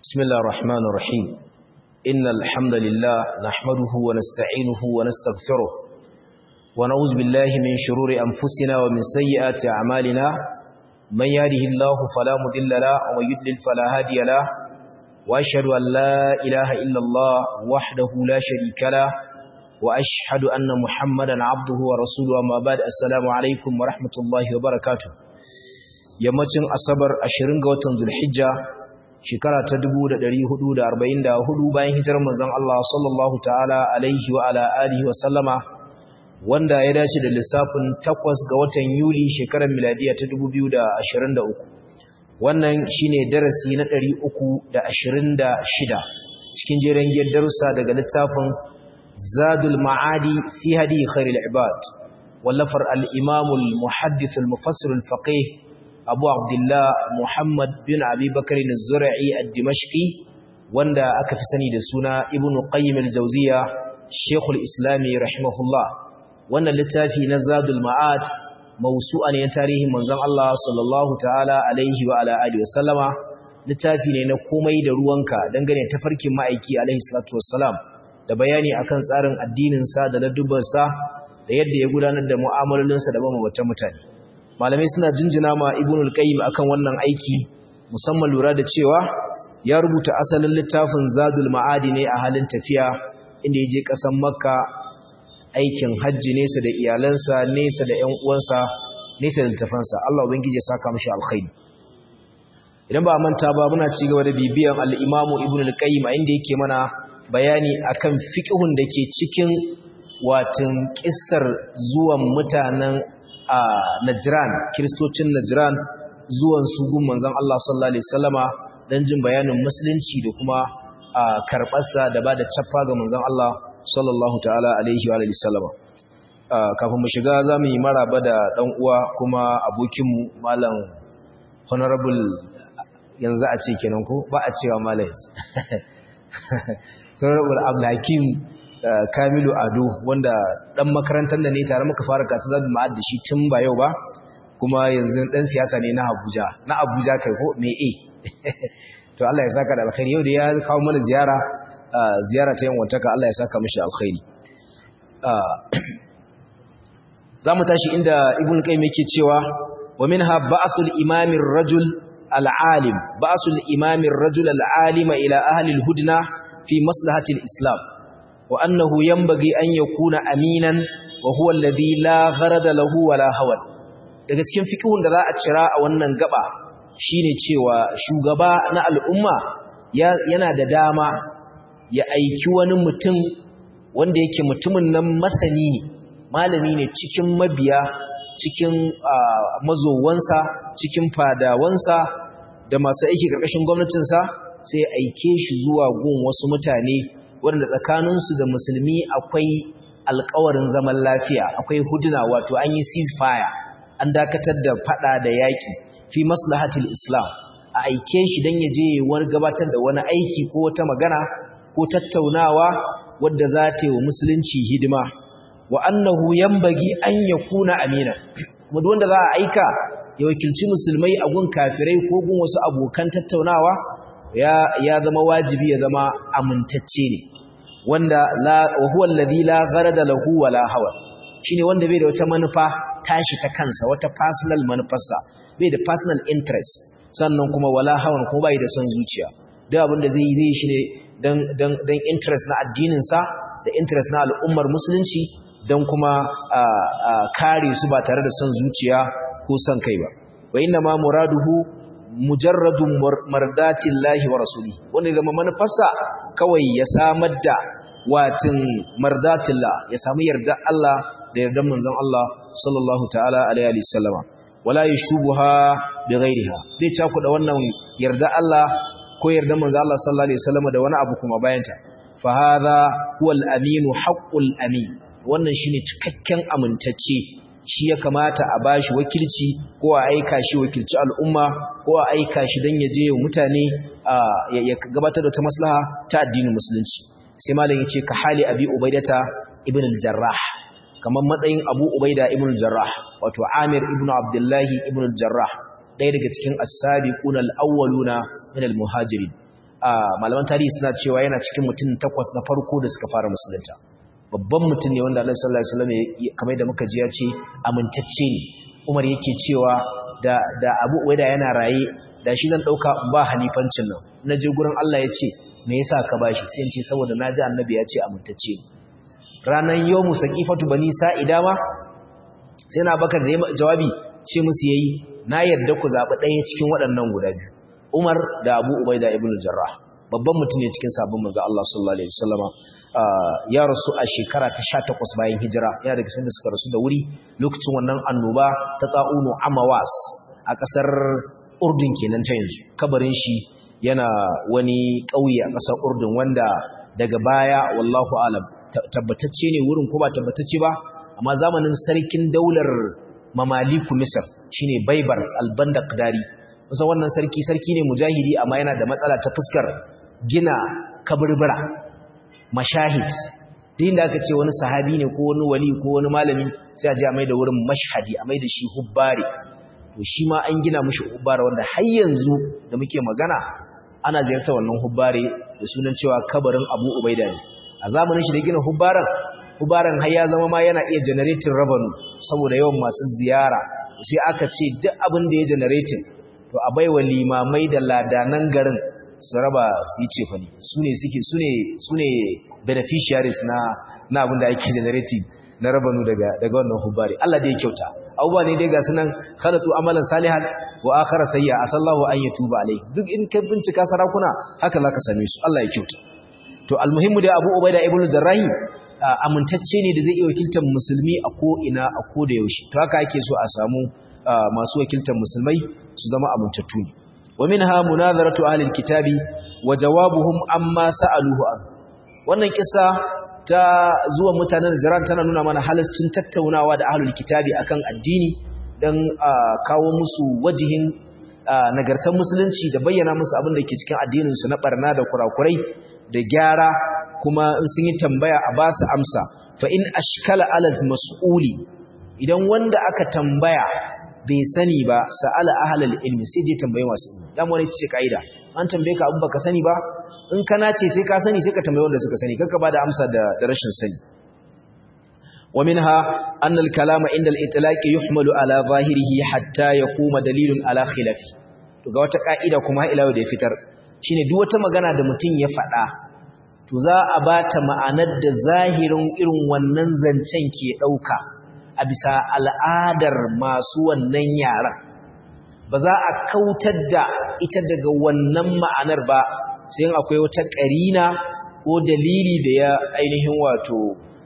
بسم الله الرحمن الرحيم إن الحمد لله نحمده ونستعينه ونستغفره ونعوذ بالله من شرور أنفسنا ومن سيئات أعمالنا من يهده الله فلا مضل له ومن يضلل فلا هادي له وأشهد أن لا إله إلا الله وحده لا شريك له وأشهد أن محمدا عبده ورسوله أما بعد السلام عليكم ورحمة الله وبركاته yammacin asabar 20 ga watan zulhijja shekara ta 1444 bayan hijirar manzon Allah sallallahu ta'ala alaihi wa ala alihi wa sallama wanda ya dace da lissafin 8 ga watan yuli shekarar miladiya ta 2023 wannan shine darasi na 326 cikin jeren giyar darussa daga littafin zadul ma'adi fi hadi khairul ibad wallafar al-imam al-muhaddith al-mufassir al-faqih abu abdullah muhammad bin abi bakari na zura'i a dimashki wanda aka fi sani da suna ibn qayyim al-jawziya shekul islami rahimahullah wannan littafi na zadul ma'ad mausu'a ne tarihin manzon Allah sallallahu ta'ala alaihi wa ala alihi wasallama littafi ne na komai da ruwanka dangane tafarkin ma'aiki alaihi salatu wassalam da bayani akan tsarin addinin sa da ladubbansa da yadda ya gudanar da mu'amalolinsa da mabambatan mutane malamai suna jinjina ma ibn al-qayyim akan wannan aiki musamman lura da cewa ya rubuta asalin littafin zadul ma'adi ne a halin tafiya inda ya je ƙasar makka aikin hajji nesa da iyalansa nesa da ƴan uwansa nesa da littafansa Allah ubangiji ya saka mishi alkhairi idan ba manta ba muna ci gaba da bibiyan al-imamu ibn al-qayyim a inda yake mana bayani akan fiqhun da ke cikin watin kissar zuwan mutanen a Najran kiristocin Najran zuwan su gun manzon Allah sallallahu alaihi wasallama dan jin bayanin musulunci da kuma karbarsa da bada chaffa ga manzon Allah sallallahu ta'ala alaihi wa alihi wasallama kafin mu shiga zamu yi maraba da dan uwa kuma abokin mu malam honorable yanzu a ce kenan ko ba a cewa malam honorable Abdulhakim Kamilu Ado wanda dan makarantar da ne tare muka fara katu zabi ma'ad da shi tun ba yau ba kuma yanzu dan siyasa ne na Abuja na Abuja kai ko me eh to Allah ya saka da alkhairi yau da ya kawo mana ziyara ziyara ta yanwantaka Allah ya saka mishi alkhairi zamu tashi inda Ibn Qayyim yake cewa wa minha ba'sul imamir rajul al-alim ba'sul imamir rajul al-alima ila ahli al-hudna fi maslahati al-islam وأنه ينبغي أن يكون أمينا وهو الذي لا غرض له ولا هوى daga cikin fikihun da za a cira a wannan gaba shine cewa shugaba na al'umma yana da dama ya aiki wani mutum wanda yake mutumin nan masani ne malami ne cikin mabiya cikin mazowansa cikin fadawansa da masu aiki ƙarƙashin gwamnatinsa sai aike shi zuwa gun wasu mutane wanda tsakaninsu da musulmi akwai alkawarin zaman lafiya akwai huduna wato an yi ceasefire an dakatar da fada da yaki fi maslahatil islam a aike shi dan ya je wani gabatar da wani aiki ko wata magana ko tattaunawa wadda za ta yi wa musulunci hidima wa annahu yanbaghi an yakuna amina kuma duk wanda za a aika ya wakilci musulmai a gun kafirai ko gun wasu abokan tattaunawa ya ya zama wajibi ya zama amintacce ne wanda la huwa alladhi la gharada lahu wala hawa shine wanda bai da wata manufa tashi ta kansa wata personal manufarsa bai da personal interest sannan kuma wala hawan kuma bai da son zuciya duk abin da zai yi zai shine dan dan dan interest na addinin sa da interest na al'ummar musulunci dan kuma kare su ba tare da son zuciya ko son kai ba wa inna ma muraduhu mujarradun mardatin lahi wa rasuli wanda zama manufarsa kawai ya samar da watin mardatillah ya samu yarda Allah da yardan manzon Allah sallallahu ta'ala alaihi wasallama wala yashubuha bighairiha bai caku da wannan yarda Allah ko yardan manzon Allah sallallahu alaihi wasallama da wani abu kuma bayanta fa hadha huwa al-amin haqqul amin wannan shine cikakken amintacce shi ya kamata a bashi wakilci ko a aika shi wakilci al'umma ko a aika shi don ya je wa mutane ya gabatar da ta maslaha ta addinin musulunci sai malam yace ka hali abi ubaidata ibn al-jarrah kamar matsayin abu ubaida ibn al-jarrah wato amir ibn abdullahi ibn al-jarrah ɗaya daga cikin as-sabiquna al-awwaluna min al-muhajirin malaman tarihi suna cewa yana cikin mutum takwas na farko da suka fara musulunta babban mutum ne wanda Allah sallallahu alaihi wasallam kamar da muka ji ya ce amintacce ne Umar yake cewa da da Abu Ubaida yana raye da shi zan dauka ba halifancin nan naje gurin Allah ya ce me yasa ka bashi sai in ce saboda naji annabi ya ce amintacce ne ranan yawmu saqifatu bani sa'ida ma sai na bakar da jawabi ce musu yayi na yarda ku zabi ɗaya cikin waɗannan guda biyu Umar da Abu Ubaida ibn Jarrah babban mutum ne cikin sabon manzo Allah sallallahu alaihi wasallama ya rasu a shekara ta 18 bayan hijira yana daga cikin da suka rasu da wuri lokacin wannan annoba ta ta'unu amawas a kasar Urdun kenan ta yanzu kabarin shi yana wani ƙauye a kasar Urdun wanda daga baya wallahu alam tabbatacce ne wurin ko ba tabbatacce ba amma zamanin sarkin daular mamaliku Misr shine Baybars al-Bandaqdari kusa wannan sarki sarki ne mujahidi amma yana da matsala ta fuskar gina kaburbura mashahid din da aka ce wani sahabi ne ko wani wali ko wani malami sai a je a mai da wurin mashhadi a mai da shi hubbari to shi ma an gina mishi hubbari wanda har yanzu da muke magana ana ziyartar wannan hubbari da sunan cewa kabarin Abu Ubaida ne a zamanin shi da gina hubbaran hubbaran har ya zama ma yana iya generating revenue saboda yawan masu ziyara sai aka ce duk abin da ya generating to a baiwa limamai da ladanan garin su raba su yi cefani su ne suke su ne beneficiaries na na abin da ake generating na rabanu daga daga wannan hubari Allah da ya kyauta abubuwa ne dai ga sunan khalatu amalan salihan wa akhara sayya asallahu an yatuba alai duk in ka bincika sarakuna haka zaka same su Allah ya kyauta to almuhimmu da Abu Ubaida ibn Jarrahi amintacce ne da zai iya wakiltar musulmi a ko ina a ko da yaushe to haka ake so a samu masu wakiltar musulmai su zama amintattu ne wa minha munazaratu ahli alkitabi wa jawabuhum amma sa'aluhu an wannan kissa ta zuwa mutanen Jiran tana nuna mana halascin tattaunawa da ahlul kitabi akan addini dan kawo musu wajihin nagartar musulunci da bayyana musu abin da ke cikin addinin su na barna da kurakurai da gyara kuma in sun yi tambaya a ba su amsa fa in ashkala ala mas'uli idan wanda aka tambaya bai sani ba sa'ala ahlal ilmi sai je tambaye masu ilmi dan wani ce kaida an tambaye ka abu baka sani ba in kana ce sai ka sani sai ka tambaye wanda suka sani kanka ba da amsa da, da rashin sani wa minha anna al-kalama inda al-itlaq yuhmalu ala zahirihi hatta yaquma dalilun ala khilafi to ga wata kaida kuma ila da ya fitar shine duk wata magana da mutum ya faɗa to za a bata ma'anar da zahirin irin wannan zancen ke ɗauka a bisa al'adar masu wannan yaran ba za a kautar da ita daga wannan ma'anar ba sai akwai wata ƙarina ko dalili da ya ainihin wato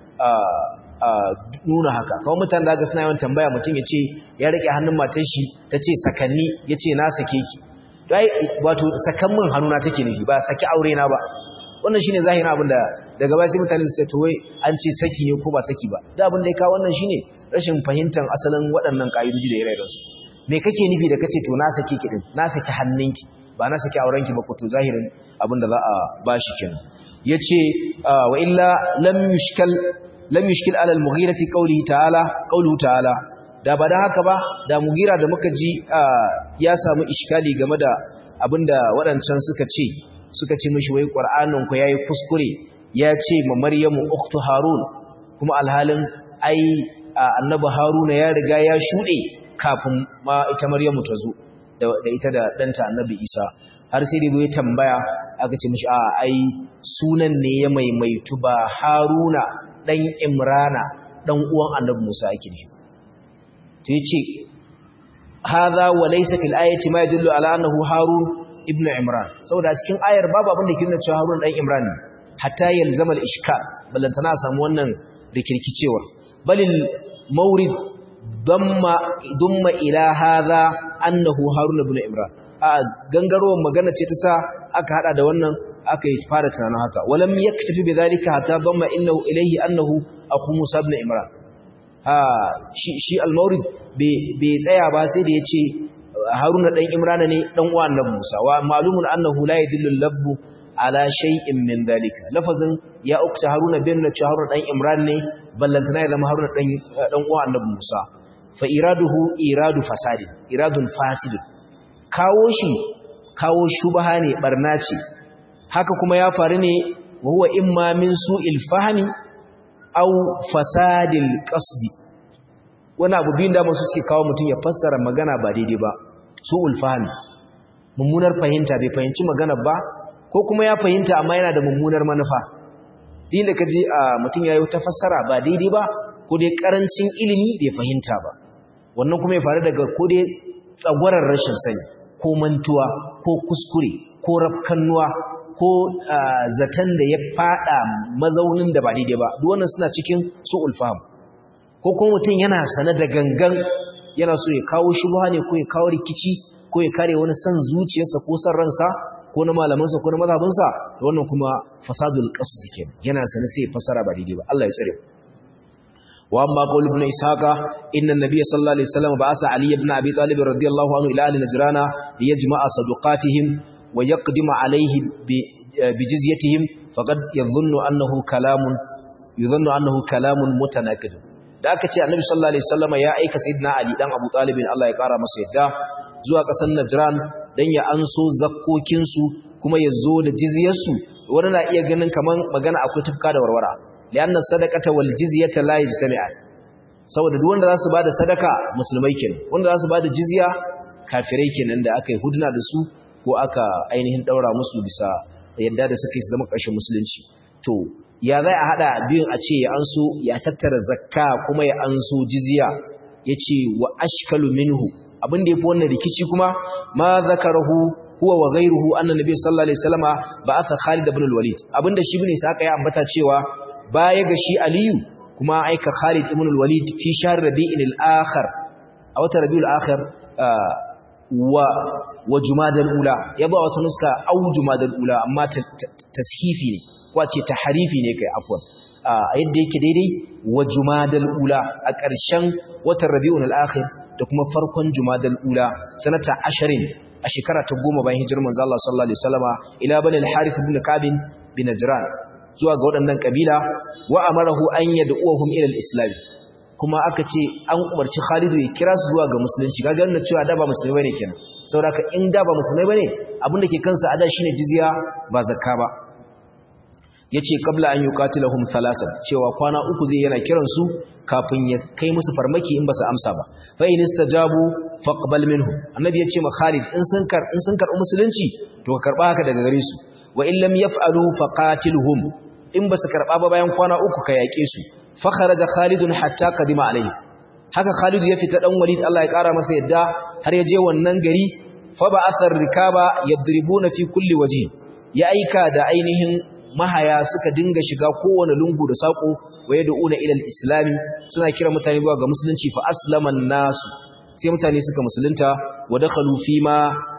nuna haka kawai mutane da suna yawan tambaya mutum ya ce ya rike hannun matan shi ta ce sakanni ya ce na sake ki wato sakan min hannuna take nufi ba saki aure na ba wannan shine zahirin abin da daga baya sai mutane su ce to wai an ce saki ne ko ba saki ba da abin da ya kawo wannan shine rashin fahimtar asalin waɗannan ƙa'idoji da ire su me kake nufi da kace to na saki ki din na saki hannunki ba na saki aurenki ba ko to zahirin abin da za a bashi kenan yace wa illa lam yushkal lam yushkil ala al-mughirati qawlihi ta'ala qawluhu ta'ala da ba da haka ba da mugira da muka ji ya samu iskali game da abinda waɗancan suka ce suka ce mishi wai qur'anin ku yayi kuskure ya ce ma maryamu ukhtu harun kuma alhalin ai annabi haruna ya riga ya shude kafin ma ita maryamu ta zo da ita da danta annabi isa har sai dai tambaya aka ce mishi a ai sunan ne ya maimaitu ba haruna dan imrana dan uwan annabi musa yake ne to yace hadha wa laysa fil ayati ma yadullu ala annahu harun ibn imran saboda cikin ayar babu abin da ke nuna cewa harun dan imran ne hatta yalzama al-ishkal ballantana samu wannan rikirkicewa balil mawrid damma dumma ila hadha annahu harun ibn imran a gangarowar magana ce ta sa aka hada da wannan aka yi fara tunanin haka walam yaktafi bidhalika hatta damma innahu ilayhi annahu akhu musa ibn imran ha shi shi al-mawrid bai tsaya ba sai da yace haruna dan imrana ne dan uwa annabi musa wa malumun annahu la yadullu lafzu ala shay'in min dhalika lafazin ya ukta haruna bin na haruna dan imran ne ballantana ya zama haruna dan dan uwa annabi musa fa iraduhu iradu fasadi iradun fasid kawo shi kawo shubha ne barna ce haka kuma ya faru ne wa huwa imma min su'il fahmi aw fasadil qasdi wani abu biyun da masu suke kawo mutum ya fassara magana ba daidai ba su'ul fahmi mummunar fahimta bai fahimci magana ba ko kuma ya fahimta amma yana da mummunar manufa din da kaji mutum yayi ta fassara ba daidai ba ko dai karancin ilimi bai fahimta ba wannan kuma ya faru daga ko dai tsagwarar rashin sani ko mantuwa ko kuskure ko rafkannuwa ko zaton da ya fada mazaunin da ba daidai ba duk wannan suna cikin su'ul fahm ko kuma mutum yana sane da gangan yana so ya kawo shubha ne ko ya kawo rikici ko ya kare wani san zuciyarsa ko san ransa ko na malamansa ko na mazhabinsa da wannan kuma fasadul qasd kenan yana sane sai ya fasara ba daidai ba Allah ya tsare wa amma qaul ibn ishaqa inna an-nabiy sallallahu alaihi wasallam ba'asa ali ibn abi talib radiyallahu anhu ila ahli najrana liyajma'a saduqatihim wa yaqdimu alayhi bi jizyatihim faqad yadhunnu annahu kalamun yadhunnu annahu kalamun mutanaqid da aka ce annabi sallallahu alaihi wasallam ya aika sayyidina ali dan abu talib Allah ya kara masa yadda zuwa ƙasar Najran don ya anso zakkokinsu kuma ya zo da jizyarsu wani na iya ganin kamar magana akwai tufka da warwara lianna sadaqata wal jizyata la yajtami'an saboda duk wanda zasu bada sadaka musulmai kenan wanda zasu bada jizya kafirai kenan da aka yi huduna da su ko aka ainihin daura musu bisa yadda da suka yi zama ƙarshen musulunci to ya zai a hada biyun a ce ya anso ya tattara zakka kuma ya anso jizya yace wa ashkalu minhu abin da yafi wannan rikici kuma ma zakarahu huwa wa ghayruhu anna nabiy sallallahu alaihi wasallama ba'atha Khalid ibn al-Walid abinda shi ibn Sa'qa ya ambata cewa baya ga shi Aliyu kuma aika Khalid ibn al-Walid fi shahr Rabi'il al-akhir a wata Rabi'ul akhir wa wa Jumadal ula yaba wata nuska au Jumadal ula amma tashifi ne ko ce tahrifi ne kai afwan a yadda yake daidai wa Jumadal ula a ƙarshen watan Rabi'ul akhir da kuma farkon Jumadal ula sanata 20 a shekara ta goma bayan hijirar manzo Allah sallallahu alaihi wasallama ila bani al-Harith ibn Ka'b bin Najran zuwa ga waɗannan kabila wa amarahu an yad'uhum ila al-islam kuma aka ce an umarci Khalid ya kira su zuwa ga musulunci kaga wannan cewa da ba musulmai bane kenan saboda in da ba musulmai bane abin da ke kansa ada shine jizya ba zakka ba yace qabla an yuqatilahum thalathan cewa kwana uku zai yana kiran su kafin ya kai musu farmaki in ba su amsa ba fa in istajabu faqbal minhu annabi yace ma Khalid in sun kar in sun karbi musulunci to ka karba haka daga gare su wa in lam yaf'alu faqatilhum in ba su karba ba bayan kwana uku ka yake su fa kharaja Khalid hatta qadima alayhi haka Khalid ya fita dan Walid Allah ya kara masa yadda har ya je wannan gari fa ba'athar rikaba yadribuna fi kulli wajhi ya aika da ainihin mahaya suka dinga shiga kowane lungu da sako wa yad'una ila al-islam suna kira mutane zuwa ga musulunci fa aslaman nasu sai mutane suka musulunta wa dakhalu fi ma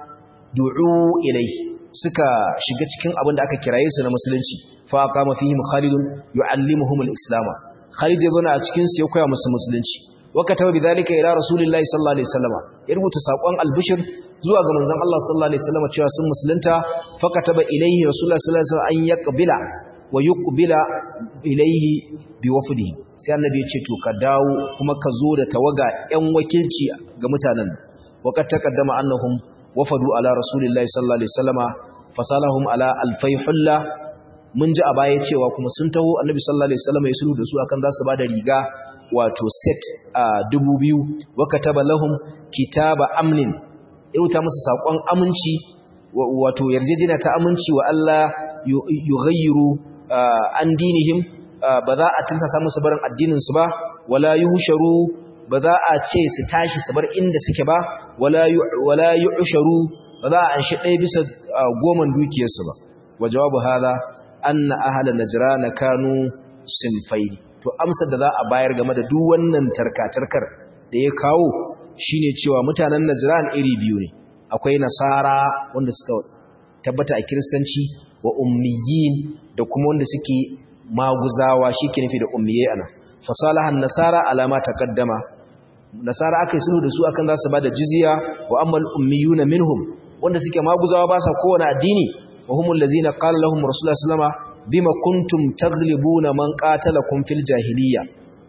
du'u ilayhi suka shiga cikin abin da aka kiraye su na musulunci fa qama fihim khalid yu'allimuhum al-islam khalid yana a cikin su ya koya musu musulunci wa kataba bidhalika ila rasulillahi sallallahu alaihi wasallam ya rubuta sakon albishir zuwa ga manzon Allah sallallahu alaihi wasallam cewa sun musulunta fa kataba ilayhi rasulullahi sallallahu alaihi wasallam an yaqbila wa yuqbila ilayhi biwafdihi sai annabi ya ce to ka dawo kuma ka zo da tawaga ƴan wakilci ga mutanen waqad taqaddama annahum wafadu ala rasulillahi sallallahu alaihi wasallama fasalahum ala alfai hulla mun ji a baya cewa kuma sun taho annabi sallallahu alaihi wasallama ya sulhu da su akan za su bada riga wato set a 2000 wa kataba lahum kitaba amnin iruta musu sakon aminci wato yarjejina ta aminci wa Allah yughayyiru an dinihim ba za a tirsasa musu barin addinin su ba wala yuhsharu ba za a ce su tashi su bar inda suke ba wala yu'sharu ba za a anshi ɗaya bisa goman dukiyarsu ba wa jawabu hada anna ahla najran kanu sinfai to amsar da za a bayar game da duk wannan tarkatarkar da ya kawo shine cewa mutanen najran iri biyu ne akwai nasara wanda suka tabbata a kiristanci wa ummiyin da kuma wanda suke maguzawa shike nufi da ummiyai ana fasalahan nasara alama taqaddama nasara aka yi sulhu da su akan za su ba da jizya wa ammal ummiyuna minhum wanda suke maguzawa ba sa kowane addini wa humul ladzina qala lahum rasulullah sallama bima kuntum taglibuna man qatalakum fil jahiliya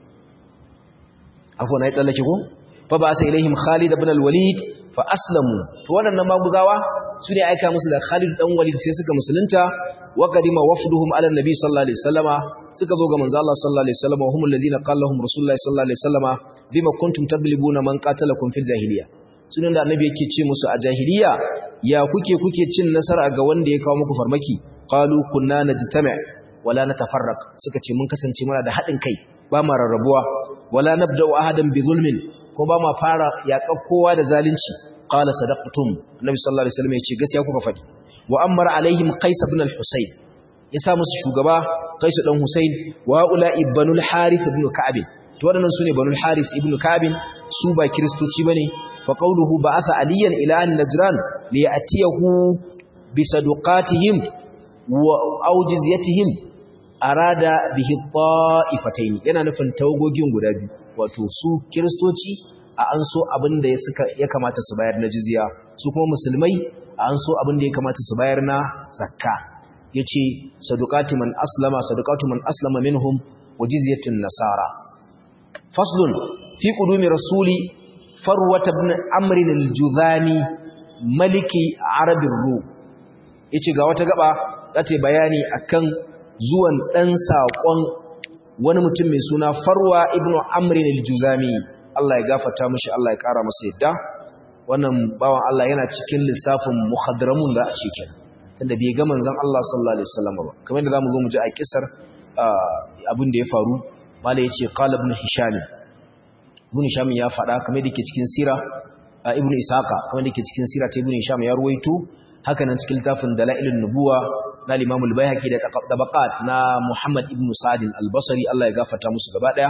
afwa na tsallake ko fa ba sa ilaihim khalid ibn al-walid fa aslamu to wadannan maguzawa su ne aika musu da Khalid dan Walid sai suka musulunta wa qadima wafduhum ala nabi sallallahu alaihi wasallama suka zo ga manzo Allah sallallahu alaihi wasallama humul ladina qala lahum rasulullahi sallallahu alaihi wasallama bima kuntum tadlibuna man qatalakum fil jahiliya sunan da annabi yake ce musu a jahiliya ya kuke kuke cin nasara ga wanda ya kawo muku farmaki qalu kunna najtami' wala natafarraq suka ce mun kasance muna da hadin kai ba ma rarrabuwa wala nabda'u ahadan bi zulmin ko ba ma fara yaƙar kowa da zalunci qala sadaqtum annabi sallallahu alaihi wasallam ya ce gaskiya kuka faɗi wa amara alaihim qais ibn al-husayn ya sa musu shugaba qais dan husayn wa ula ibnul harith ibn ka'ab to wadannan sune banul harith ibn ka'ab su ba kristoci bane fa qawluhu ba'atha aliyan ila an najran li ya'tiyahu bi sadaqatihim wa awjiziyatihim arada bihi ta'ifatayn yana nufin tawagogin guda biyu wato su kiristoci a an so abin da ya kamata su bayar na jizya su kuma musulmai a an so abin da ya kamata su bayar na zakka yace sadaqati man aslama sadaqatu man aslama minhum wa jizyatun nasara faslun fi qudumi rasuli farwat ibn amr al-juzani maliki arabir ru yace ga wata gaba zata bayani akan zuwan dan sakon wani mutum mai suna farwa ibnu amrin al-juzami Allah ya gafarta mishi Allah ya kara masa yadda wannan bawan Allah yana cikin lissafin muhadramun da a cikin tunda bai ga manzon Allah sallallahu alaihi wasallam ba kamar yadda zamu zo mu ji a kisar abin da ya faru mala yace qala ibn hisham ibn hisham ya faɗa kamar yadda ke cikin sira ibn isaqa kamar yadda ke cikin sira ta ibn hisham ya ruwaito haka nan cikin littafin dalailun nubuwa na Imam al-Baihaqi da tabaqat na Muhammad ibn Sa'd al-Basri Allah ya gafarta musu gaba daya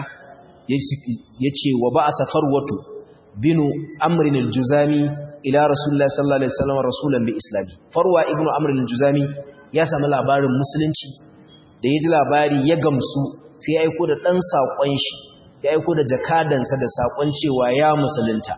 yace wa ba'asa farwatu binu Amr al-Juzami ila Rasulullah sallallahu alaihi wasallam rasulan bi islami farwa ibn Amr al-Juzami ya samu labarin musulunci da yaji labari ya gamsu sai ya aiko da dan sakon shi ya aiko da jakadansa da sakon cewa ya musulunta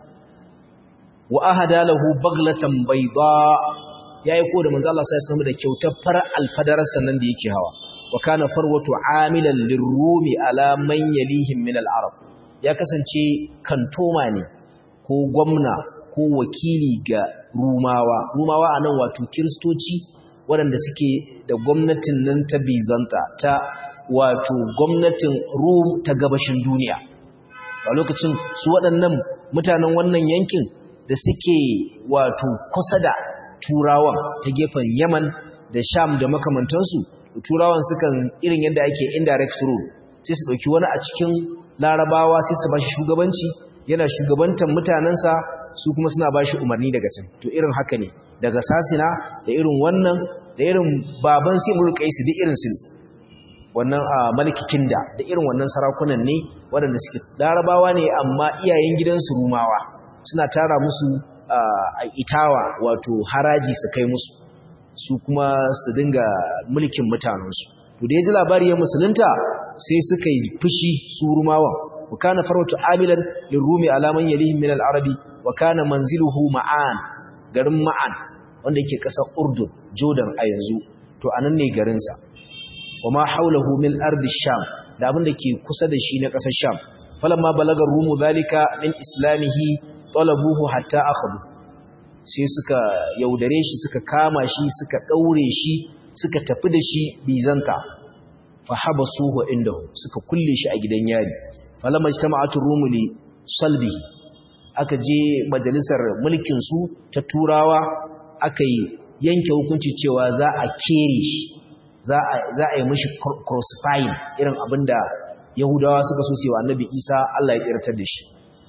wa ahada lahu baglatan bayda ya yi ko da manzo Allah sai ya da kyautar fara alfadarar sannan da yake hawa wa kana farwatu amilan lirrumi ala man yalihim min al-arab ya kasance kantoma ne ko gwamna ko wakili ga rumawa rumawa anan wato kristoci waɗanda suke da gwamnatin nan ta bizanta ta wato gwamnatin rum ta gabashin duniya a lokacin su waɗannan mutanen wannan yankin da suke wato kusa da turawan ta gefen yaman da sham da makamantansu turawan sukan irin yadda ake indirect rule sai su ɗauki wani a cikin larabawa sai su bashi shugabanci yana shugabantar mutanensa su kuma suna bashi umarni daga can to irin haka ne daga sasina da irin wannan da irin baban sai mulkai su duk irin su wannan a maliki kinda da irin wannan sarakunan ne waɗanda suke larabawa ne amma iyayen gidansu rumawa suna tara musu a itawa wato haraji su kai musu su kuma su dinga mulkin mutanensu to da ya ji labari ya musulunta sai suka yi fushi su rumawan wa kana farwatu amilan lirrumi alaman yalihim min al-arabi wa kana manziluhu ma'an garin ma'an wanda yake kasar urdun jordan a yanzu to anan ne garinsa wa ma haulahu min ardi sham da abin da ke kusa da shi na kasar sham falamma balagar rumu zalika min islamihi talabuhu hatta akhadhu sai suka yaudare shi suka kama shi suka daure shi suka tafi da shi bizanta fa habasuhu indahu suka kulle shi a gidan yari falamma ijtama'atu rumu li salbihi aka je majalisar mulkin su ta turawa aka yi yanke hukunci cewa za a kere shi za a za a yi mishi crucifying irin abinda yahudawa suka so su yi wa annabi Isa Allah ya tsirtar da shi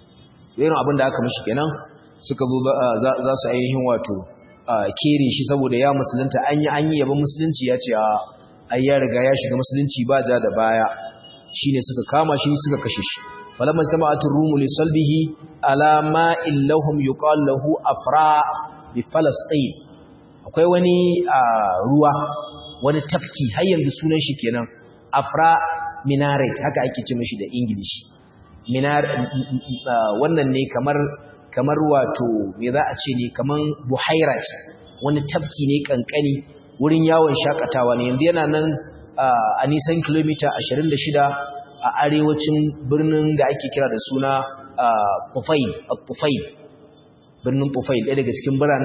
irin abin da aka mishi kenan suka zo za su ainihin wato kere shi saboda ya musulunta an yi an yi yaba musulunci ya ce ai ya riga ya shiga musulunci ba ja da baya shine suka kama shi suka kashe shi falamma jama'atul rumu li salbihi ala ma illahum yuqal lahu afra bi falastin akwai wani ruwa wani tafki har yanzu sunan shi kenan afra minaret haka ake ce mishi da ingilishi wannan ne kamar kamar wato me za a ce ne kaman buhaira ce wani tafki ne kankani wurin yawon shakatawa ne yanzu yana nan a nisan kilomita 26 a arewacin birnin da ake kira da suna Tufail Tufail birnin Tufail ɗaya daga cikin biranen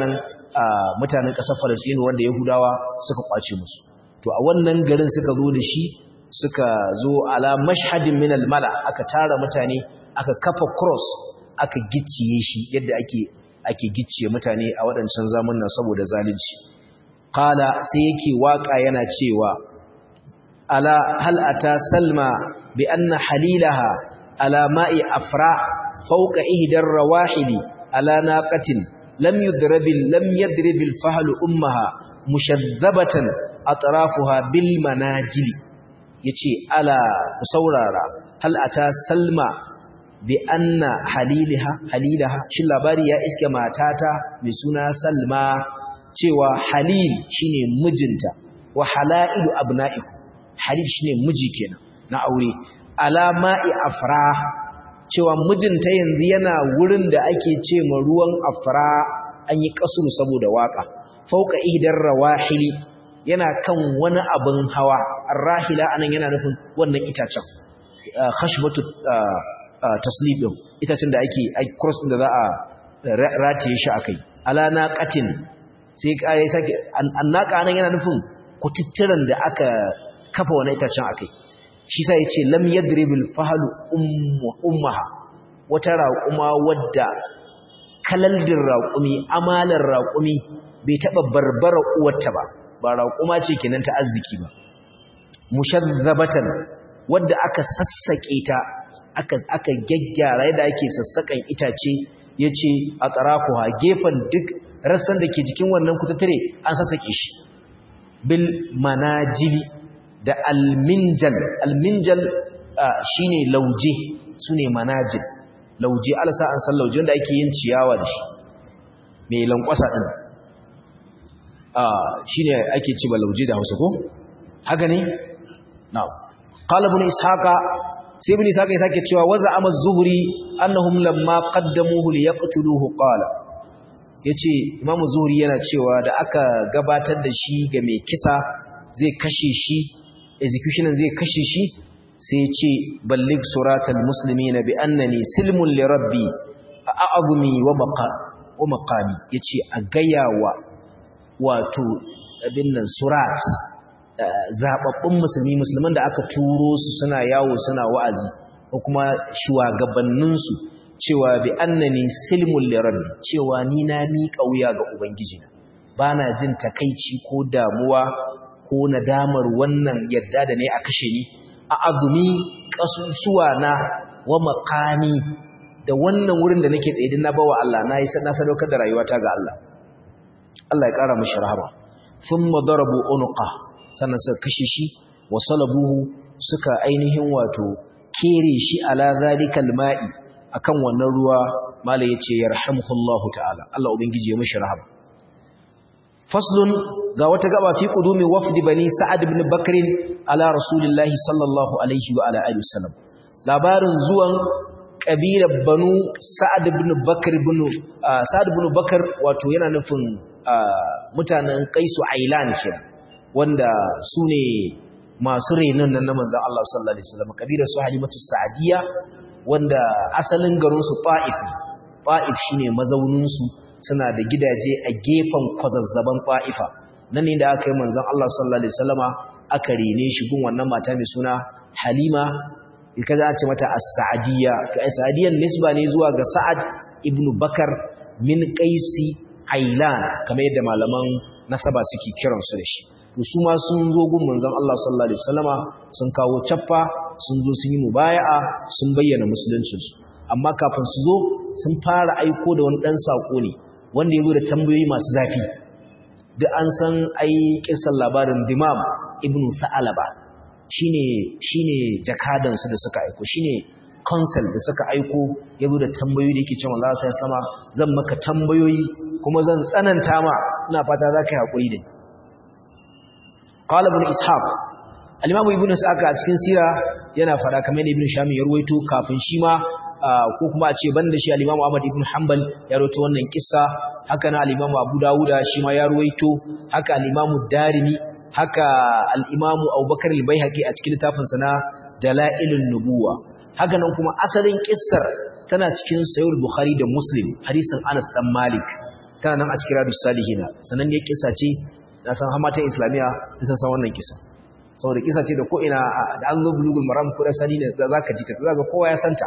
mutanen ƙasar Falasɗinu wanda Yahudawa suka kwace musu to a wannan garin suka zo da shi suka zo ala mashhadin min al-mala aka tara mutane aka kafa cross aka gicciye shi yadda ake ake gicciye mutane a waɗancan zamanin saboda zalunci qala sai yake waka yana cewa ala hal ata salma bi anna halilaha ala ma'i afra fawqa ihdar rawahili ala naqatin lam yudrabil lam yadribil fahlu ummaha mushadhabatan atrafuha bil manajili yace ala saurara hal ata salma bi anna haliliha halilaha shin labari ya iske matata mai suna salma cewa halil shine mijinta wa halailu abna'iku halil shine miji kenan na aure alama'i afra cewa mijinta yanzu yana wurin da ake ce ma ruwan afra an yi kasuru saboda waka fauka ihdar rawahili yana kan wani abin hawa arrahila anan yana nufin wannan itacen khashbatu taslibin itacen da ake cross da za a rataye shi akai ala naqatin sai kai sake annaka anan yana nufin kutittiran da aka kafa wani itacen akai shi sai yace lam yadribil fahlu ummaha wata raquma wadda kalaldin raqumi amalar raqumi bai taba barbara uwarta ba ba raquma ce kenan ta arziki ba mushazzabatan wadda aka sassake ta aka aka gaggyara yadda ake sassakan itace yace a tsarafuha gefen duk rassan da ke jikin wannan kutattare an sassake shi bil manajili da alminjal alminjal shine lauje sune manajil lauje alsa an san lauje da ake yin ciyawa da shi mai lankwasa din shine ake ci ba lauje da Hausa ko haka ne na'am qala ibn ishaqa sai ibn ishaqa yake cewa waza ama zuhri annahum lamma qaddamuhu liyaqtuluhu qala yace imamu zuhri yana cewa da aka gabatar da shi ga mai kisa zai kashe shi executioner zai kashe shi sai ce ballig suratal muslimina bi annani silmun li rabbi a'azumi wa maqa wa maqami yace a gayawa wato abin nan surat zababbun musulmi musulman da aka turo su suna yawo suna wa'azi ko kuma shugabannin su cewa bi annani silmun li rabbi cewa ni na mi kauya ga ubangiji bana jin takeici ko damuwa ko nadamar wannan yadda da ne a kashe ni a azumi kasusuwa na wa makami da wannan wurin da nake tsaye din na bawa Allah na yi na sadaukar da rayuwata ga Allah Allah ya kara mishi rahama thumma darabu unqa sannan suka kashe shi wa salabuhu suka ainihin wato kere shi ala zalikal ma'i akan wannan ruwa mala yace yarhamuhullahu ta'ala Allah ubangiji ya mishi rahama faslun ga wata gaba fi qudumi wafdi bani sa'ad ibn bakr ala rasulillahi sallallahu alaihi wa ala alihi wasallam labarin zuwan kabilar banu sa'ad ibn bakr ibn sa'ad ibn bakr wato yana nufin mutanen qaisu ailan ke wanda sune masu renon nan na manzon Allah sallallahu alaihi wasallam kabilar su halimatu sa'diya wanda asalin garin su ta'if ta'if shine mazaunin su suna da gidaje a gefen kwazazzaban fa'ifa nan ne da aka yi manzan Allah sallallahu Alaihi wasallama aka rene shi gun wannan mata mai suna halima ika za a ce mata as-sa'adiyya to as-sa'adiyyar nisba ne zuwa ga sa'ad ibn bakar min qaisi ailan kamar yadda malaman nasaba suke kiransu da shi to su ma sun zo gun manzan Allah sallallahu Alaihi wasallama sun kawo cappa sun zo sun yi mubaya'a sun bayyana musuluncinsu amma kafin su zo sun fara aiko da wani ɗan saƙo ne wanda ya zo da tambayoyi masu zafi da an san ai kisan labarin dimam ibn sa'alaba shine shine jakadan su da suka aiko shine consul da suka aiko ya zo da tambayoyi da yake cewa Allah sai sama zan maka tambayoyi kuma zan tsananta ma ina fata za ka yi hakuri da ni qala ibn ishaq al-imam ibn ishaq a cikin sira yana fara kamar ibn shami ya ruwaito kafin shi ma ko kuma a ce banda shi al-Imam Ahmad ibn Hanbal ya rawaito wannan kissa haka na al-Imam Abu Dawuda shi ma ya rawaito haka al-Imam Darimi haka al-Imam Abubakar al-Baihaqi a cikin littafin sa na Dalailun Nubuwa haka nan kuma asalin kissar tana cikin Sahih Bukhari da Muslim hadisin Anas dan Malik tana nan a cikin radu salihina sanan ne kisa ce na san hamatan islamiya sun san wannan kisa saboda kisa ce da ko ina da an zo bulugul maram ko da sani ne za ka ji ta za ga kowa ya santa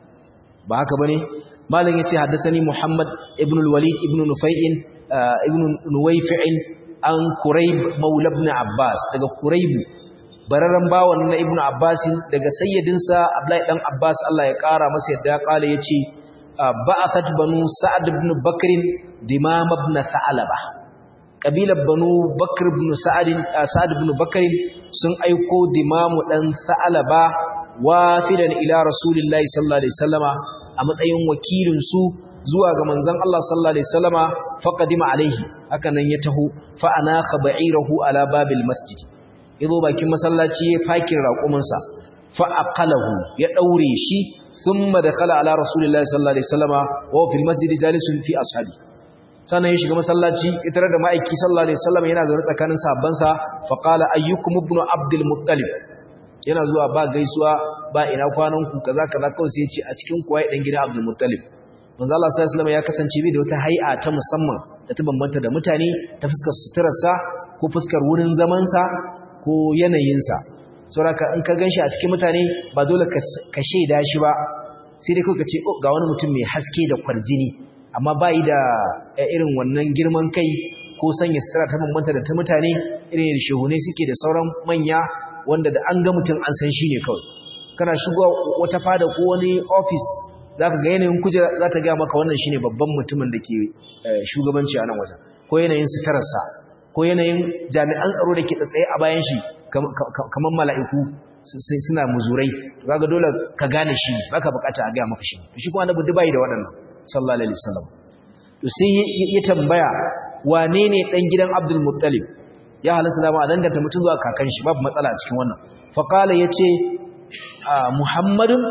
ba haka bane malam yace haddathani muhammad ibn al-walid ibn nufai'in ibn nuwayfi'in an kurayb maula ibn abbas daga kurayb bararran bawan na ibn abbas daga sayyidinsa abdullahi dan abbas Allah ya kara masa yadda kala yace ba'athat banu sa'ad ibn bakr dimam ibn tha'laba kabilar banu bakr ibn sa'ad sa'ad ibn bakr sun aiko dimamu dan tha'laba wafidan ila rasulillahi sallallahu alaihi wasallama a matsayin wakilin su zuwa ga manzon Allah sallallahu alaihi wasallama faqadima alaihi haka nan ya taho fa anakha ba'irahu ala babil masjid yazo bakin masallaci ya fakin raƙuminsa fa aqalahu ya daure shi thumma dakhala ala rasulillahi sallallahu alaihi wasallama wa fil masjid jalisun fi ashabi sannan ya shiga masallaci itare da ma'aiki sallallahu alaihi wasallam yana zaune tsakanin sahabbansa fa qala ayyukum ibnu abdul muttalib yana zuwa ba gaisuwa ba ina kwanan ku kaza kaza kawai sai ya ce a cikin kuwa dan gidan abdul muttalib manzo Allah sallallahu alaihi wasallam ya kasance bi da wata hay'a ta musamman da ta bambanta da mutane ta fuskar suturarsa ko fuskar wurin zaman sa ko yanayin sa saboda in ka ganshi a cikin mutane ba dole ka shaida shi ba sai dai ka ce ga wani mutum mai haske da kwarjini amma ba yi da irin wannan girman kai ko sanya sutura ta bambanta da ta mutane irin da shehunai suke da sauran manya wanda da an ga mutum an san shi ne kawai kana shigo wata fada ko wani ofis za ka ga yanayin kujera za ta gaya maka wannan shi ne babban mutumin da ke shugabanci a nan wajen ko yanayin suturarsa ko yanayin jami'an tsaro da ke tsaye a bayan shi kamar mala'iku suna muzurai za ga dole ka gane shi ba ka bukata a gaya maka shi shi kuma na budu bayi da waɗannan sallallahu alaihi wasallam to sai ya tambaya wane ne dan gidan Abdul Muttalib ya halasta da ma danganta mutum zuwa kakan shi babu matsala a cikin wannan fa qala yace Muhammadun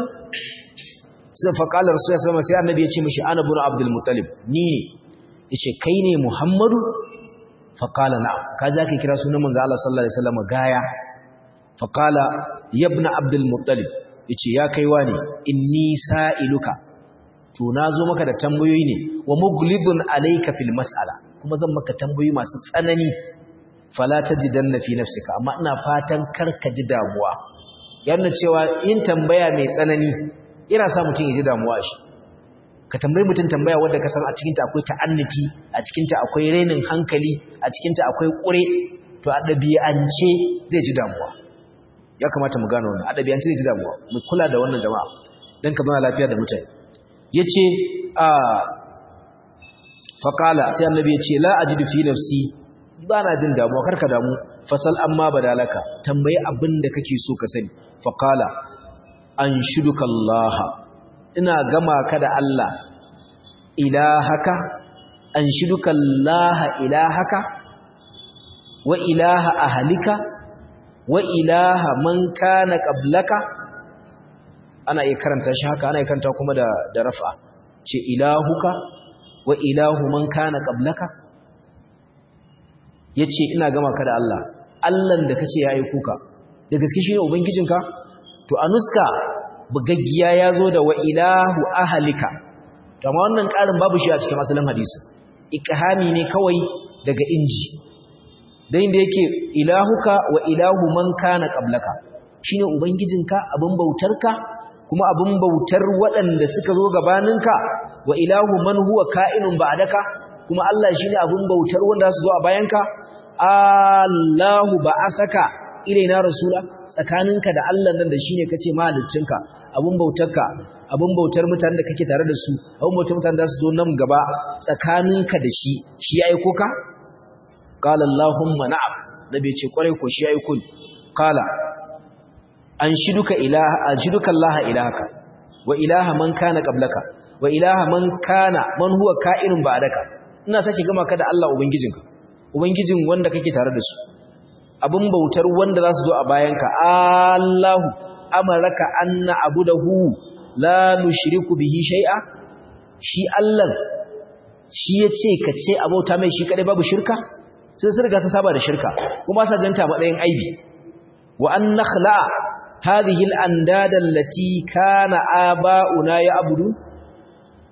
sai fa qala Rasul sallallahu sai annabi yace mishi ana bin Abdul Muttalib ni ne yace kai ne Muhammadu fa qala na'am ka za ka kira sunan manzo Allah sallallahu alaihi wasallam gaya fa qala ya ibn Abdul Muttalib yace ya kaiwa ne inni sa'iluka to na zo maka da tambayoyi ne wa muglidun alayka fil mas'ala kuma zan maka tambayoyi masu tsanani fala tajidanna fi nafsika amma ina fatan karka ji damuwa yana cewa yin tambaya mai tsanani yana sa mutum ya ji damuwa shi ka tambayi mutum tambaya wanda ka san a cikin ta akwai ta'annati a cikin ta akwai renin hankali a cikin ta akwai kure to a dabi'ance zai ji damuwa ya kamata mu gano wannan a dabi'ance zai ji damuwa mu kula da wannan jama'a dan ka zauna lafiya da mutane ya ce a faƙala sai annabi ya ce la a jidu fi nafsi ba na jin damuwa karka damu fasal amma badalaka tambayi abin da kake so ka sani faƙala an shuduka Allah ina gama ka da Allah ilahaka an shuduka Allah ilahaka wa ilaha ahalika wa ilaha man kana qablaka ana iya karanta shi haka ana iya karanta kuma da da rafa ce ilahuka wa ilahu man kana qablaka yace ina gama ka da Allah Allahn da kace ya aiko ka da gaske shine ubangijinka to a nuska bugaggiya yazo da wa ilahu ahlika to amma wannan karin babu shi a cikin asalin hadisi ikhami ne kawai daga inji dan inda yake ilahuka wa ilahu man kana qablaka shine ubangijinka abin bautarka kuma abin bautar waɗanda suka zo gabaninka wa ilahu man huwa ka'inun ba'daka kuma Allah shine abin bautar wanda su zo a bayanka Allahu ba'asaka ilaina rasula tsakaninka da Allah nan da shine kace mahaliccinka abin bautarka abin bautar mutanen da kake tare da su abin bautar mutanen da su zo nan gaba tsakaninka da shi shi ya aiko ka qala Allahumma na'am nabi ce kwarai ko shi ya aiko ni qala an shiduka ilaha an shiduka Allah ilahaka wa ilaha man kana qablaka wa ilaha man kana man huwa ka'inun ba'daka ina sake gama ka da Allah ubangijinka ubangijin wanda kake tare da su abin bautar wanda za su zo a bayanka Allahu amaraka anna abudahu la nushriku bihi shay'a shi Allah shi yace ka ce abauta mai shi kadai babu shirka sai sun riga sun saba da shirka kuma sa ganta matsayin aibi wa an nakhla هذه الأنداد التي كان آباؤنا يعبدون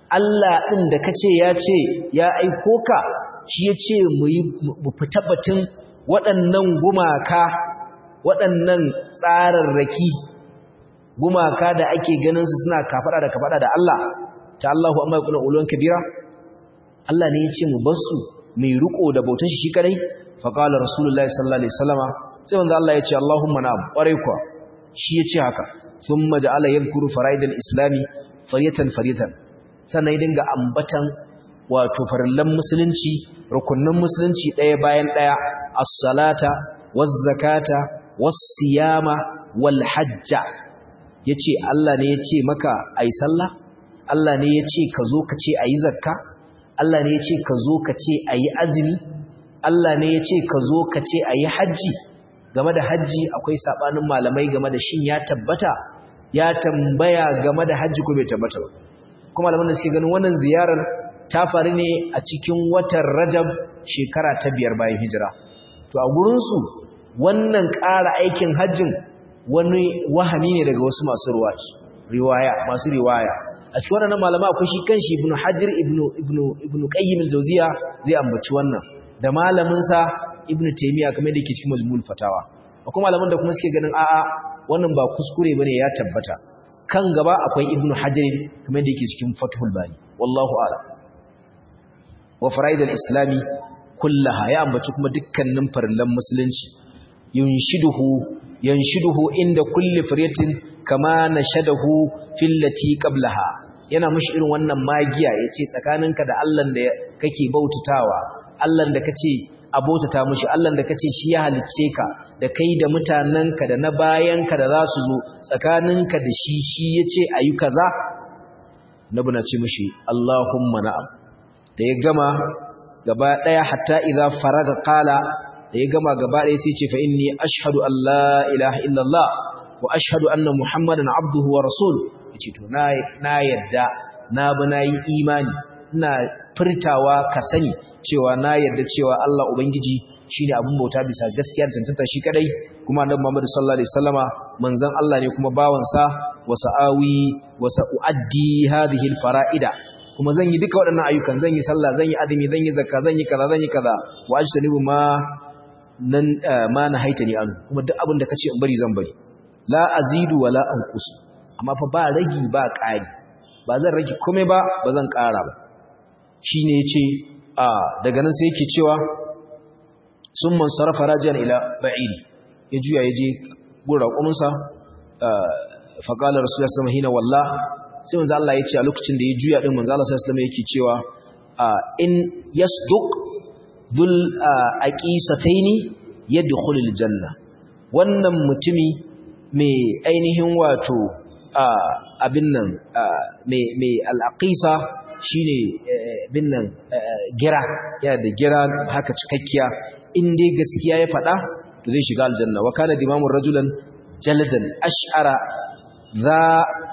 Allah ɗin da ka ce ya ce ya aiko ka shi ya ce mu fita batun waɗannan gumaka waɗannan tsararraki gumaka da ake ganin su suna kafaɗa da kafaɗa da Allah ta Allahu amma ya kula ulon kabira Allah ne ya ce mu bar su mai riko da bautar shi shi kadai fa qala rasulullahi sallallahu alaihi wasallama sai wanda Allah ya ce Allahumma na'am ƙwarai kuwa shi ya ce haka thumma ja'ala yadhkuru fara'idal islami fariyatan fariyatan sannan ya dinga ambatan wato farillan musulunci rukunnan musulunci ɗaya bayan ɗaya as-salata waz-zakata was-siyama wal-hajja yace Allah ne yace maka ayi sallah Allah ne yace ka zo ka ce ayi zakka Allah ne yace ka zo ka ce ayi azumi Allah ne yace ka zo ka ce ayi haji game da haji akwai sabanin malamai game da shin ya tabbata ya tambaya game da haji ko bai tabbata ba kuma malaman da suke ganin wannan ziyarar ta faru ne a cikin watan Rajab shekara ta biyar bayan hijira to a gurin su wannan ƙara aikin hajjin wani wahani ne daga wasu masu riwaya masu riwaya a cikin wannan malama akwai shi kanshi ibnu hajar ibnu ibnu ibnu qayyim al-jawziya zai ambaci wannan da malamin sa ibnu taymiya kamar da yake cikin majmu'ul fatawa akwai malaman da kuma suke ganin a'a wannan ba kuskure bane ya tabbata kan gaba akwai ibnu hajar kamar da yake cikin fathul bari wallahu a'lam wa faraid al-islami kullaha ya ambaci kuma dukkanin farillan musulunci yunshiduhu yanshiduhu inda kulli firyatin kama nashadahu fillati qablaha yana mushi irin wannan magiya yace tsakaninka da Allah da kake bautatawa Allah da kace abotata mushi Allah da kace shi ya halicce ka da kai da mutananka da na bayanka da za su zo tsakaninka da shi shi yace ayi kaza nabi na ce mushi Allahumma na'am da ya gama gaba daya hatta idza faraga qala da ya gama gaba ɗaya sai ce fa inni ashhadu an la ilaha illallah wa ashhadu anna muhammadan abduhu wa rasul yace to na na yadda na bi na yi imani ina furtawa ka sani cewa na yadda cewa Allah ubangiji shine abun bauta bisa gaskiya da tantanta shi kadai kuma annabi Muhammad sallallahu alaihi wasallama manzon Allah ne kuma bawan sa wa sa'awi wa sa'uaddi hadhihi alfara'ida kuma zan yi duka waɗannan ayyukan zan yi sallah zan yi azumi zan yi zakka zan yi kaza zan yi kaza wa ajtanibu ma nan ma na haita ni anu kuma duk abin da kace in bari zan bari la azidu wala anqus amma fa ba ragi ba ƙari ba zan rage komai ba ba zan ƙara ba shine yace a daga nan sai yake cewa summan sarafa rajian ila ba'iri ya juya yaje gura kumunsa fa qala rasulullahi sallallahu alaihi walla sai manzo Allah yace a lokacin da ya juya din manzo Allah sallallahu alaihi yake cewa in yasduq dhul aqisataini yadkhulul janna wannan mutumi mai ainihin wato abin nan mai al'aqisa shine bin nan gira yana da gira haka cikakkiya in dai gaskiya ya faɗa to zai shiga aljanna wa kana dimamun rajulan jaladan ash'ara za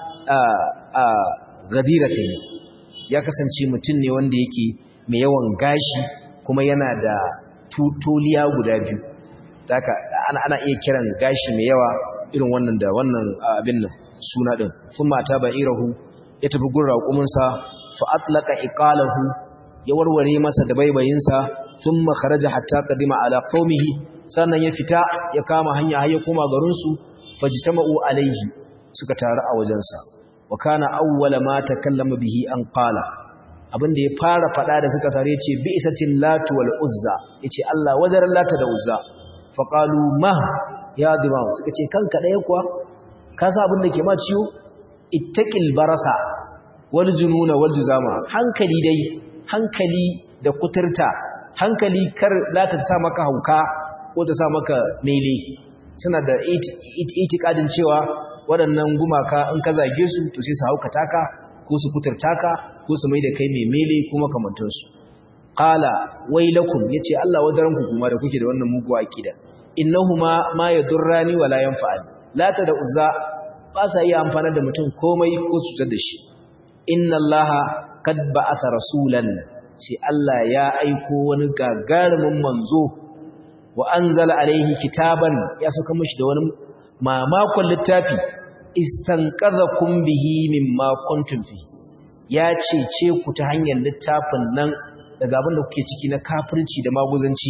gadiratin ya kasance mutum ne wanda yake mai yawan gashi kuma yana da tuliya guda biyu haka ana ana iya kiran gashi mai yawa irin wannan da wannan abin nan suna din sun mata ba'irahu ya tafi gun raƙuminsa fa atlaqa iqalahu ya warware masa da baibayinsa thumma kharaja hatta qadima ala qaumihi sannan ya fita ya kama hanya har ya koma garin su fajtama'u alaihi suka taru a wajensa wa kana awwala ma takallama bihi an qala abinda ya fara fada da suka tare yace bi isatil latu wal uzza yace Allah wadaran lata da uzza fa qalu ma ya dima suka ce kanka daya kuwa ka sa abinda ke ma ciwo ittaqil barasa wal jununa wal juzama hankali dai hankali da kuturta hankali kar lata ta sa maka hauka ko ta sa maka mele suna da itikadin cewa waɗannan gumaka in ka zage su to sai su haukata ka ko su kuturta ka ko su mai da kai mai mele ko makamantansu qala wailakum yace Allah wadaran ku kuma da kuke da wannan mugu akida innahuma ma yadurrani wala yanfa'ani lata da uzza ba sa iya amfana da mutum komai ko cutar da shi inna allaha qad ba'atha rasulan sai Allah ya aiko wani gagarumin manzo wa anzala alaihi kitaban ya saka mishi da wani mamakon littafi istanqadhakum bihi mimma kuntum fi ya cece ku ta hanyar littafin nan daga abin da kuke ciki na kafirci da maguzanci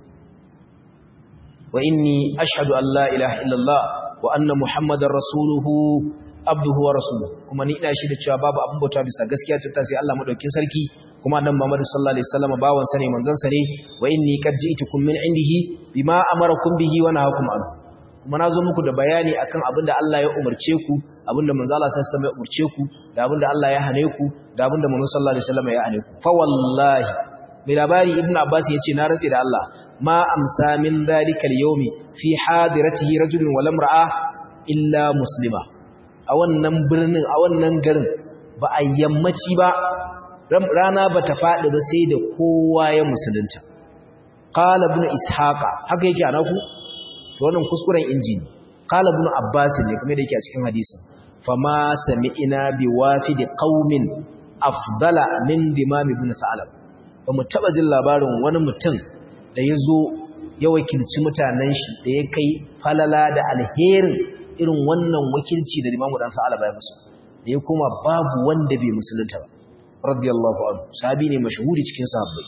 wa inni ashhadu an la ilaha illallah wa anna muhammadar rasuluhu abduhu wa rasuluhu kuma ni ina shi da cewa babu abin bauta bisa gaskiya ta sai Allah madaukin sarki kuma annabi Muhammad sallallahu alaihi wasallam bawan sa ne manzon sa ne wa inni qad ji'tukum min indihi bima amarakum bihi wa nahakum anhu kuma nazo muku da bayani akan abin da Allah ya umarce ku abin da manzo Allah sallallahu alaihi wasallam ya umarce ku da abin da Allah ya hane ku da abin da manzo sallallahu alaihi wasallam ya hane ku fa wallahi mai labari ibnu abbas yace na rantsi da Allah ma amsa min dhalika al-yawmi fi hadiratihi rajulun wa lamra'a illa muslima a wannan birnin a wannan garin ba a yammaci ba rana ba ta faɗi ba sai da kowa ya musulunta qala ibn ishaqa haka yake anaku to wannan kuskuren injini qala ibn abbas ne kamar da yake a cikin hadisin fama sami'ina bi wafidi qaumin afdala min dimam ibn sa'alab ba mu taba jin labarin wani mutum da ya zo ya wakilci mutanen shi da ya kai falala da alherin irin wannan wakilci da limamu dan sa'ala bai musu da ya kuma babu wanda bai musulunta ba radiyallahu anhu sahabi ne mashhuri cikin sahabbai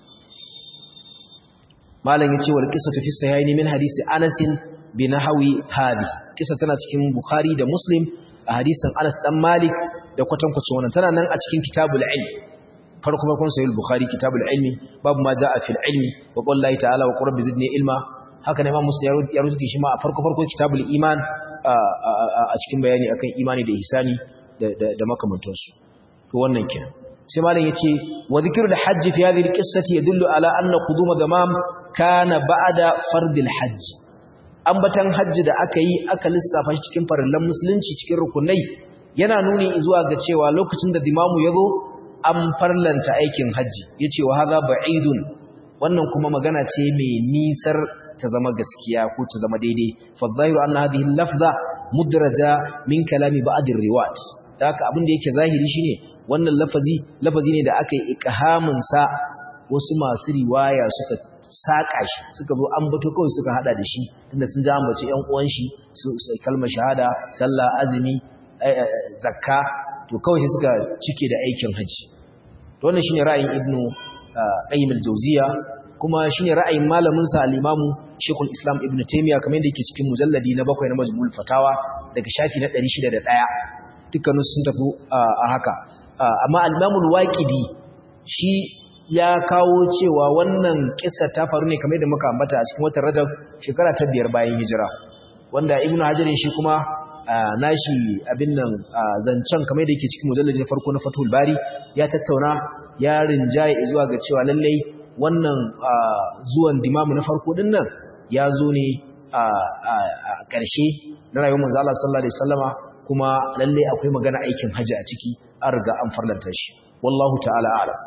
malam yace wal qissatu fi sahihaini min hadisi Anas bin Nahawi hadi kisa tana cikin Bukhari da Muslim a hadisin Anas dan Malik da kwatankwacin wannan tana nan a cikin kitabul ilm farko farkon sahih Bukhari kitabul ilmi babu ma jaa fil ilmi wa qul la ta'ala wa qur rabbi zidni ilma haka ne Imam Muslim ya rubuta shi ma a farko farko kitabul iman a cikin bayani akan imani da ihsani da makamantansu to wannan kenan sai malam yace wa dhikrul hajj fi hadhihi alqissati yadullu ala anna quduma damam kana ba'da fardil hajj ambatan hajji da aka yi aka lissafa shi cikin farillan musulunci cikin rukunai yana nuni zuwa ga cewa lokacin da dimamu yazo an farlanta aikin hajji yace wa hadha ba'idun wannan kuma magana ce mai nisar ta zama gaskiya ko ta zama daidai fa dhahiru anna hadhihi lafza mudraja min kalami ba'd riwayat da haka abin da yake zahiri shine wannan lafazi lafazi ne da aka yi ikhamin sa wasu masu riwaya suka saka shi suka zo an bato kawai suka hada da shi tunda sun ji ambace ƴan uwan shi su kalmar shahada sallah azumi zakka to kawai sai suka cike da aikin haji to wannan shine ra'ayin ibnu qayyim al-jawziya kuma shine ra'ayin malamin sa al-imamu shaykhul islam ibnu taymiya kamar yadda yake cikin mujalladi na bakwai na majmu'ul fatawa daga shafi na 601 dukkanin sun tafi a haka amma al-imamul waqidi shi ya kawo cewa wannan kissa ta faru ne kamar yadda muka ambata a cikin watan Rajab shekara ta biyar bayan hijira wanda Ibn Hajar shi kuma nashi abin nan zancen kamar yadda yake cikin mujalladi na farko na Fathul Bari ya tattauna ya rinjaye zuwa ga cewa lallai wannan zuwan dimamu na farko din nan ya zo ne a ƙarshe na rayuwar manzo Allah sallallahu alaihi wasallama kuma lallai akwai magana aikin haji a ciki an riga an farlanta shi wallahu ta'ala a'lam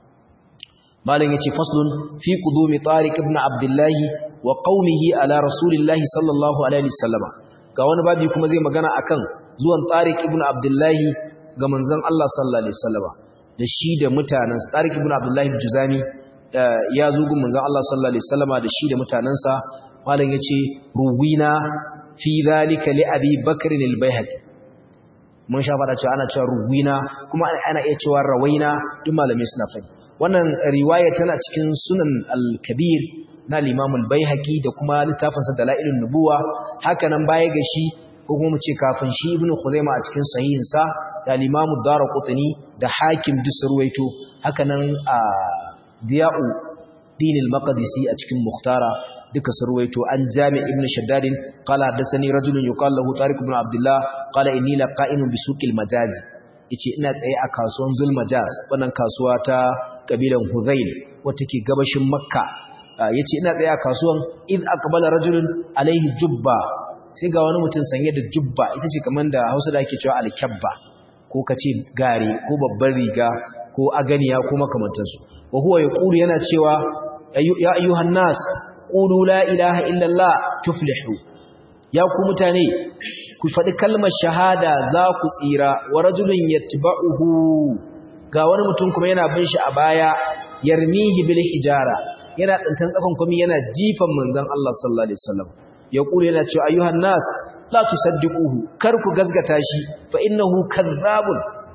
malam yace faslun fi qudumi tariq ibn abdullah wa qaumihi ala rasulillah sallallahu alaihi wasallama ga wani babi kuma zai magana akan zuwan tariq ibn abdullah ga manzon Allah sallallahu alaihi wasallama da shi da mutanen tariq ibn abdullah juzami ya zo gun manzon Allah sallallahu alaihi wasallama da shi da mutanansa malam yace ruwina fi zalika li abi bakr al-baihaqi mun sha fada cewa ana cewa ruwina kuma ana iya cewa rawaina duk malamai suna fadi wannan riwaya tana cikin sunan al-kabir na al-imam al-baihaqi da kuma littafinsa dalailun nubuwa haka nan baya ga shi ko kuma mu ce kafin shi ibnu khuzaima a cikin sahihinsa da al-imam ad-darqutni da hakim duk surwaito haka nan a diya'u din al-maqdisi a cikin mukhtara duka surwaito an jami ibn shaddad qala hadathani rajulun yuqalu lahu tariq ibn abdullah qala inni laqa'imun bi suqil majazi yace ina tsaye a kasuwan zulmajaz wannan kasuwa ta kabilan huzail wata ke gabashin makka yace ina tsaye a kasuwan id aqbala rajulun alaihi jubba sai ga wani mutum sanye da jubba ita ce kamar da Hausa da ake cewa alkabba ko kace gare ko babbar riga ko aganiya ko makamantansu wa huwa yaqulu yana cewa ya ayyuhan nas qulu la ilaha illallah tuflihu ya ku mutane ku faɗi kalmar shahada za ku tsira wa rajulun yatba'uhu ga wani mutum kuma yana bin shi a baya yarmihi bil hijara yana tsantan tsakon kuma yana jifan manzon Allah sallallahu alaihi wasallam ya kula yana cewa ayyuhan nas la tusaddiquhu kar ku gazgata shi fa innahu kadhabun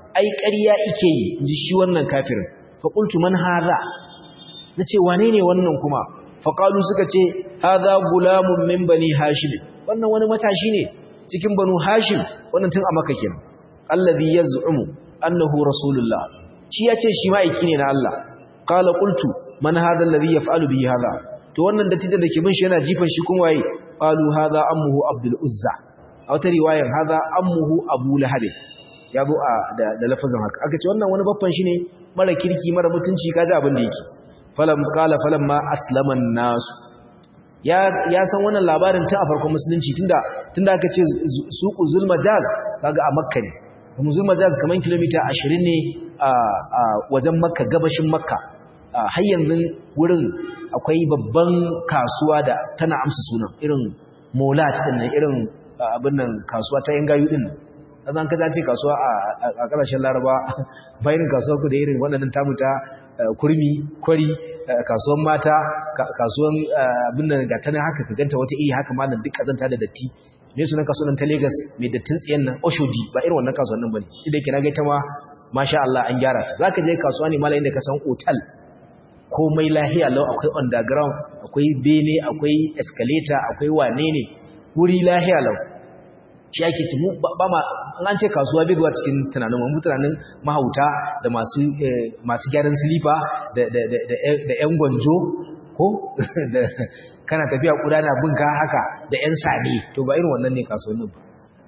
ai ƙarya ike yi inji shi wannan kafirin fa qultu man hadha nace wane ne wannan kuma fa qalu suka ce hadha gulamun min bani hashim wannan wani matashi ne cikin banu hashim wannan tun a makka kenan allazi yaz'umu annahu rasulullah shi yace shi ma'aiki ne na Allah qala qultu man hadha alladhi yaf'alu bihi hadha to wannan dattijan da ke bin shi yana jifan shi kuma waye qalu hadha ammuhu abdul uzza a wata riwayar hadha ammuhu abu lahab ya zo a da, da lafazin haka aka ce wannan wani babban shi ne mara kirki mara mutunci kaji abin da yake falam qala falam ma aslama nas ya ya san wannan labarin tun a farkon musulunci tunda tunda aka ce suqu zulmajaz kaga a makka ne kuma zulmajaz kaman kilomita 20 ne a wajen makka gabashin makka har yanzu wurin akwai babban kasuwa da tana amsa sunan irin molat din nan irin abin nan kasuwa ta yan gayu din nan azan kaza ce kasuwa a kasashen laraba bayan kasuwar ku da irin waɗannan tamu ta kurmi kwari kasuwan mata kasuwan abin nan ga tana haka ka ganta wata iri haka malam duk kazanta da datti me sunan kasuwan ta Lagos mai dattin tsiyan nan Oshodi ba irin wannan kasuwan nan bane idan kina ga ita ma masha Allah an gyara ta zaka je kasuwa ne malamin da ka san hotel komai lahiya lau akwai underground akwai bene akwai escalator akwai wane ne wuri lahiya lau shi ake ci ba ma an ce kasuwa bai zuwa cikin tunanin mu tunanin mahauta da masu masu gyaran silifa da da da da yan gwanjo ko da kana tafiya kuda na binka haka da yan sani to ba irin wannan ne kasuwannin ba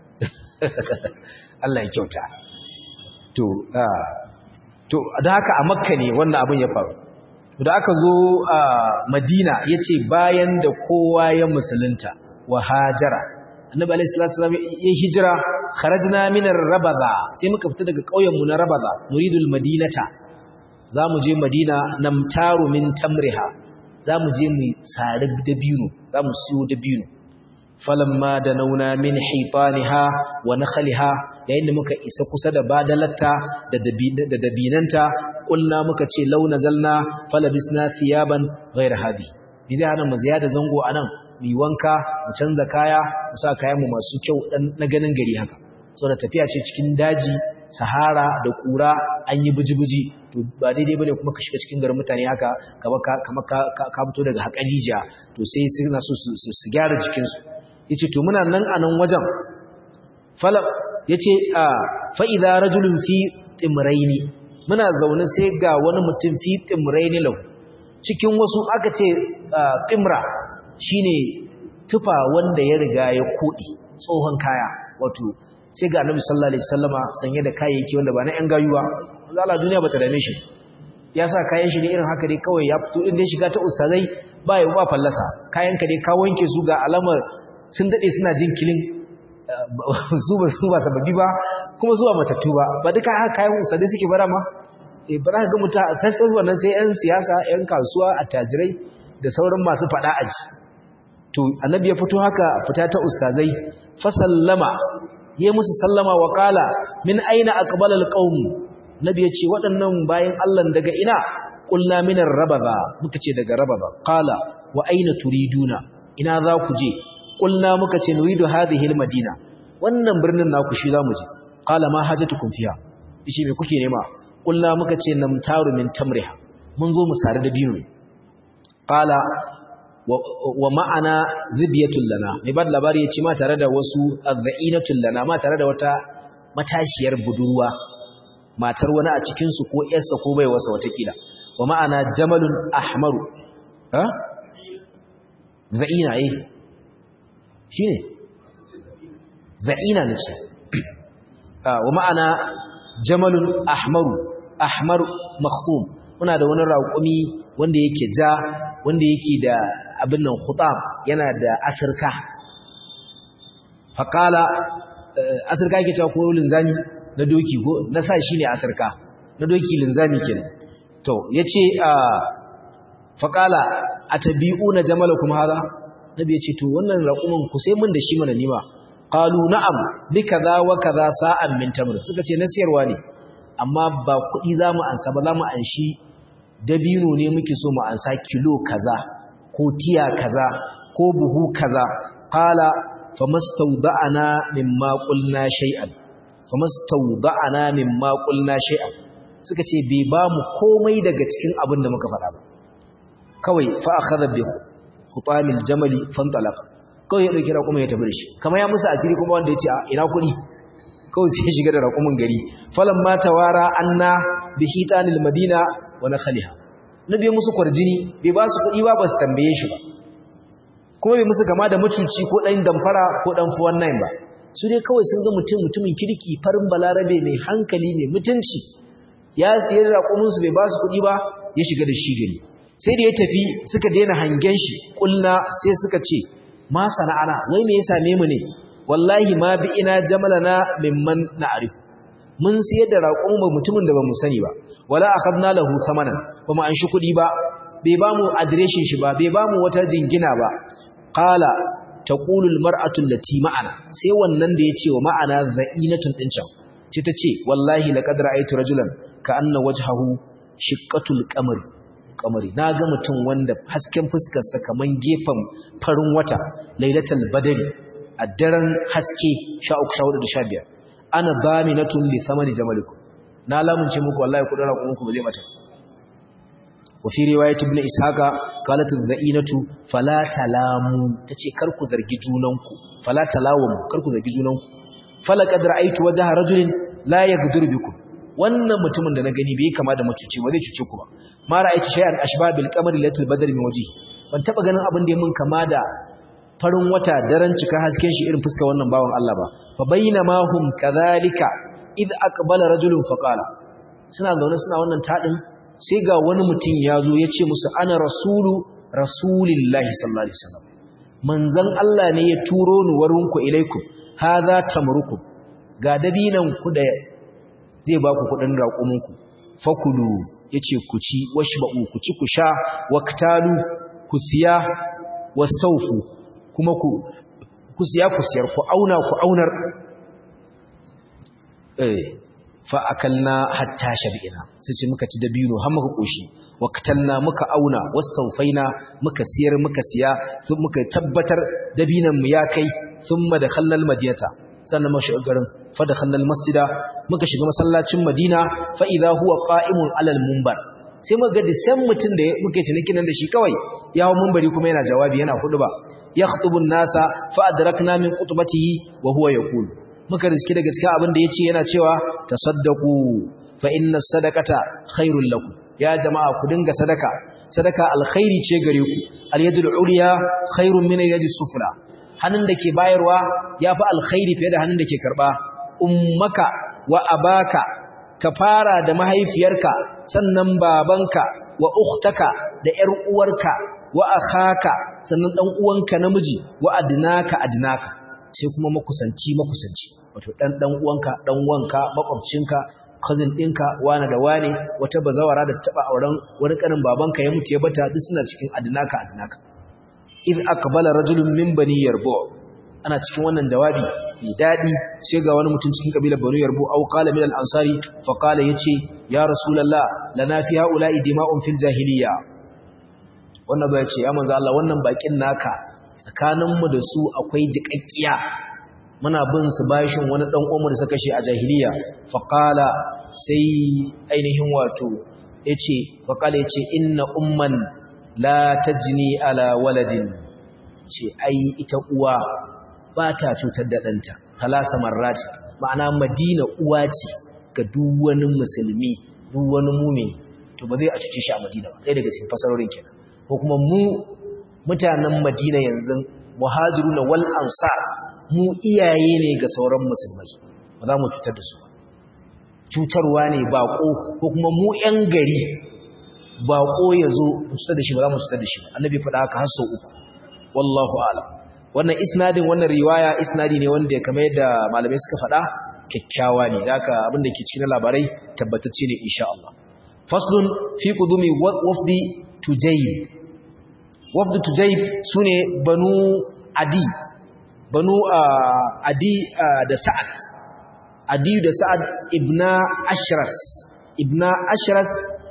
Allah ya kyauta to to da haka a makka ne wannan abin ya faru da aka zo a madina ya ce bayan da kowa ya musulunta wa hajara annabi alaihi salatu wasallam ya hijira kharajna min ar-rabada sai muka fita daga ƙauyen mu na rabada nuridul madinata zamu je madina namtaru min tamriha zamu je mu sari dabino zamu siyo dabino falamma danauna min hitaniha wa nakhliha yayin da muka isa kusa da badalatta da da dabinanta kulna muka ce launa zalna falabisna thiyaban ghayra hadi bi zai hana mu ziyada zango anan mu wanka mu canza kaya mu sa kayan mu masu kyau dan na ganin gari haka saboda tafiya ce cikin daji sahara da kura an yi buji-buji to ba daidai bane kuma ka shiga cikin garin mutane haka kamar ka kamar ka ka fito daga hakalija to sai suna so su gyara jikin su yace to muna nan a nan wajen falam yace a fa idza rajulun fi timraini muna zaune sai ga wani mutum fi timraini lahu cikin wasu aka ce timra shine tufa wanda ya riga ya kodi tsohon kaya wato sai ga annabi sallallahu alaihi wasallama sanye da kayayyaki wanda ba na yan gayuwa Allah duniya bata dame shi ya sa kayan shi ne irin haka dai kawai ya fito din dai shiga ta ustazai ba ya ba fallasa kayan ka dai ka wanke su ga alamar sun dade suna jin kilin su ba su ba sababi ba kuma zuwa matattu ba ba duka haka kayan ustazai suke bara ma eh bara ga muta fesfes wannan sai yan siyasa yan kasuwa attajirai da sauran masu fada aji to annabi ya fito haka fita ta ustazai fa sallama ya musu sallama wa kala min aina aqbala alqawm nabi yace waɗannan bayan Allah daga ina qulna min arrababa muka ce daga rababa qala wa aina turiduna ina za ku je qulna muka ce nuridu hadhihi almadina wannan birnin naku shi zamu je qala ma hajatukum fiha ishi me kuke nema qulna muka ce namtaru min tamriha mun zo mu sare da dino qala wa ma'ana zibiyatul lana mai ba da labari ya ce ma tare da wasu azza'inatul lana ma tare da wata matashiyar budurwa matar wani a cikinsu ko yarsa ko bai wasa watakila wa ma'ana jamalun ahmaru ha za'ina eh shi ne za'ina na ce wa ma'ana jamalun ahmaru ahmar makhtum muna da wani raƙumi wanda yake ja wanda yake da abin nan khutab yana da asirka faqala asirka yake cewa ko linzami na doki ko na sa shine asirka na doki linzami kenan to yace faqala atabi'una jamalakum hada nabi yace to wannan raqumin ku sai mun da shi mana nima qalu na'am bi kaza wa kaza sa'an min tamr suka ce na siyarwa ne amma ba kuɗi zamu ansa ba zamu anshi dabino ne muke so mu ansa kilo kaza ko tiya kaza ko buhu kaza qala famastawda'ana mimma qulna shay'an famastawda'ana mimma qulna shay'an suka ce bai ba mu komai daga cikin abin da muka faɗa ba kawai fa akhadha bi khutamil jamali fantalaq kawai ya dauki raƙumin ya tafi da shi kamar ya musu asiri kuma wanda ya ce ina kuɗi kawai sai ya shiga da raƙumin gari falan ma tawara anna bi hitanil madina wa nakhaliha nabi musu kwarjini bai ba su kuɗi ba ba su tambaye shi ba kuma bai musu kama da mucuci ko ɗan damfara ko ɗan fuwan nan ba su dai kawai sun ga mutum mutumin kirki farin balarabe mai hankali mai mutunci ya siyar da raƙuminsu bai ba su kuɗi ba ya shiga da shi gari sai da ya tafi suka daina hangen shi ƙulna sai suka ce ma sana'ana wai me ya same mu ne wallahi ma bi ina jamalana mimman na'rif mun siyar da raƙon ba mutumin da ba mu sani ba wala akhadna lahu thamanan ba mu an shi kuɗi ba bai ba mu adireshin shi ba bai ba mu wata jingina ba qala taqulu almar'atu allati ma'ana sai wannan da yace wa ma'ana za'inatun din can ce tace wallahi laqad ra'aytu rajulan ka anna wajhahu shiqqatul qamar qamari naga mutum wanda hasken fuskar sa kaman gefen farin wata lailatul badri a daren haske 13 da 15 ana baminatun li thamani jamalikum na lamunce muku wallahi kudin rakunku ba zai mata وفي رواية ابن إسحاق قالت الذئينة فلا تلاموا تشي كركو زرقي جونانكو فلا تلاوموا كركو زرقي جونانكو فلقد رأيت وجه رجل لا يقدر بكم wannan mutumin da na gani bai kama da mutuci ba zai cuce ku ba ma ra'aytu shay'an ashba bil qamari latul badr min waji ban taba ganin abin da mun kama da farin wata daren cika hasken shi irin fuskar wannan bawan Allah ba fa bainama hum kadhalika id aqbala rajulun faqala suna zaune suna wannan tadin sai ga wani mutum ya zo ya ce musu ana rasulu rasulillahi sallallahu alaihi wasallam manzon Allah ne ya turo ni warinku ilaikum hadha tamrukum ga dabinan ku da zai ba ku kudin raƙuminku fakulu yace ku ci washba'u ku ci ku sha waktalu ku siya wastawfu kuma ku ku siya ku siyar ku auna ku aunar eh fa'akalna hatta shabi'ina sai ce muka ci dabino har muka koshi waqtalna muka auna wastawfaina muka siyar muka siya sun muka tabbatar dabinan mu ya kai thumma dakhalna almadinata sannan muka shiga garin fa dakhalna almasjida muka shiga masallacin madina fa idha huwa qa'imun alal munbar sai muka ga disan mutun da muke cinikin nan da shi kawai ya hawo munbari kuma yana jawabi yana huduba yakhutubu an-nasa fa adrakna min qutbatihi wa huwa yaqulu muka riski da gaskiya abin da ya ce yana cewa tasaddaku fa inna sadaqata khairul lakum ya jama'a ku dinga sadaka sadaka alkhairi ce gare ku alyadul ulya khairun min alyadis sufla hannun da ke bayarwa yafi alkhairi fiye da hannun da ke karba ummaka wa abaka ka fara da mahaifiyarka sannan babanka wa ukhtaka da yar uwarka wa akhaka sannan dan uwanka namiji wa adnaka adnaka sai kuma makusanci makusanci wato dan dan uwanka dan wanka makwabcinka cousin ɗinka wani da wani wata bazawara da taba auren wani kanin babanka ya mutu ya bata duk suna cikin adnaka adnaka id aqbala rajulun min bani yarbu ana cikin wannan jawabi mai dadi sai ga wani mutum cikin kabilar bani yarbu au qala min al ansari fa qala yace ya rasulullah lana fi haula'i dima'un fil jahiliya wannan ba yace ya manzo Allah wannan bakin naka tsakaninmu da su akwai jiƙaƙƙiya muna bin su bashin wani ɗan uwanmu da suka kashe a jahiliya faƙala sai ainihin wato ya ce faƙala ya ce inna umman la tajni ala waladin ce ai ita uwa ba ta cutar da ɗanta talasa marrati ma'ana madina uwa ce ga duk wani musulmi duk wani mumini to ba zai a cuce shi a madina ba ɗaya daga cikin fasarorin kenan ko kuma mu mutanen madina yanzu muhajiruna wal ansar mu iyaye ne ga sauran musulmai ba za mu cutar da su ba cutarwa ne bako ko kuma mu yan gari bako ya zo cutar da shi ba za mu cutar da shi ba annabi faɗa haka har sau uku wallahu a'lam wannan isnadin wannan riwaya isnadi ne wanda kamar yadda malamai suka faɗa kyakkyawa ne da haka abin da ke cikin labarai tabbatacce ne insha Allah faslun fi qudumi wafdi tujayb wafdu tujayb sune banu adi banu adi da sa'ad adi da sa'ad ibna ashras ibna ashras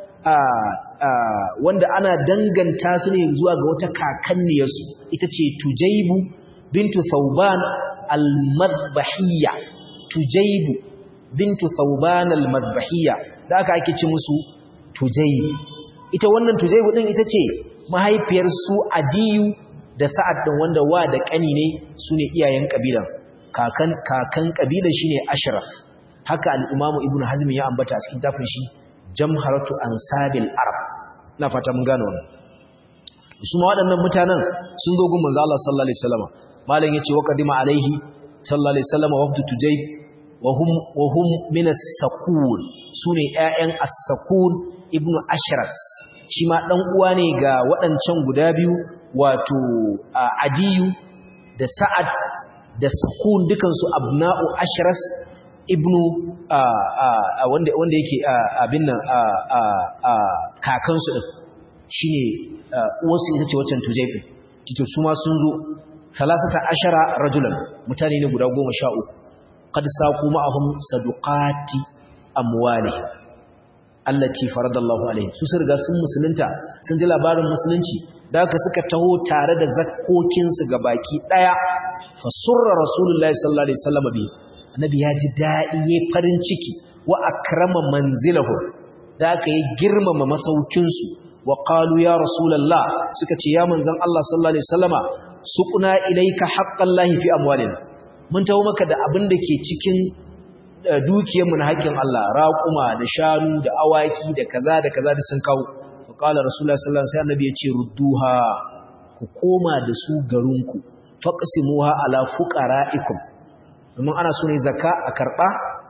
wanda ana danganta su ne zuwa ga wata kakanniyarsu ita ce tujaybu bintu thauban al-madbahiyya tujaybu bintu thawban al-madbahiyya da aka ake ci musu tujayb ita wannan tujayb din ita ce mahaifiyar su adiyu da sa'ad din wanda wa da kani ne sune iyayen kabilan kakan kakan kabilan shine ashraf haka al-imamu ibnu hazm ya ambata a cikin tafin shi jamharatu ansabil arab ina fata mun gano wannan su ma waɗannan mutanen sun zo gun manzo Allah sallallahu alaihi wasallam malam yace wa qadima alaihi sallallahu alaihi wasallam wafdu tujayb wa hum wa hum min as-sakun sune ƴaƴan as-sakun ibnu ashras shi ma dan uwa ne ga waɗancan guda biyu wato adiyu da sa'ad da sakun dukan su abna'u ashras ibnu wanda wanda yake abin nan kakansu din shine uwarsu ita ce waccan tujaifi kito su ma sun zo salasata ashara rajulan mutane ne guda goma sha uku qad saqu ma'ahum saduqati amwali allati faradallahu alaihim su riga sun musulunta sun ji labarin musulunci da haka suka taho tare da zakkokin su baki daya fa surra rasulullahi sallallahu alaihi wasallam bi annabi ya ji dadi yayin farin ciki wa akrama manzilahu da haka ya girmama masaukin su wa qalu ya rasulullah suka ce ya manzon Allah sallallahu alaihi wasallama suqna ilayka haqqallahi fi amwalina mun tawo maka da abin da ke cikin dukiyar mu na haƙƙin Allah raquma da shanu da awaki da kaza da kaza da sun kawo fa qala rasulullah sallallahu alaihi wasallam ya ce rudduha ku koma da su garinku faqsimuha ala fuqara'ikum domin ana so ne zakka a karba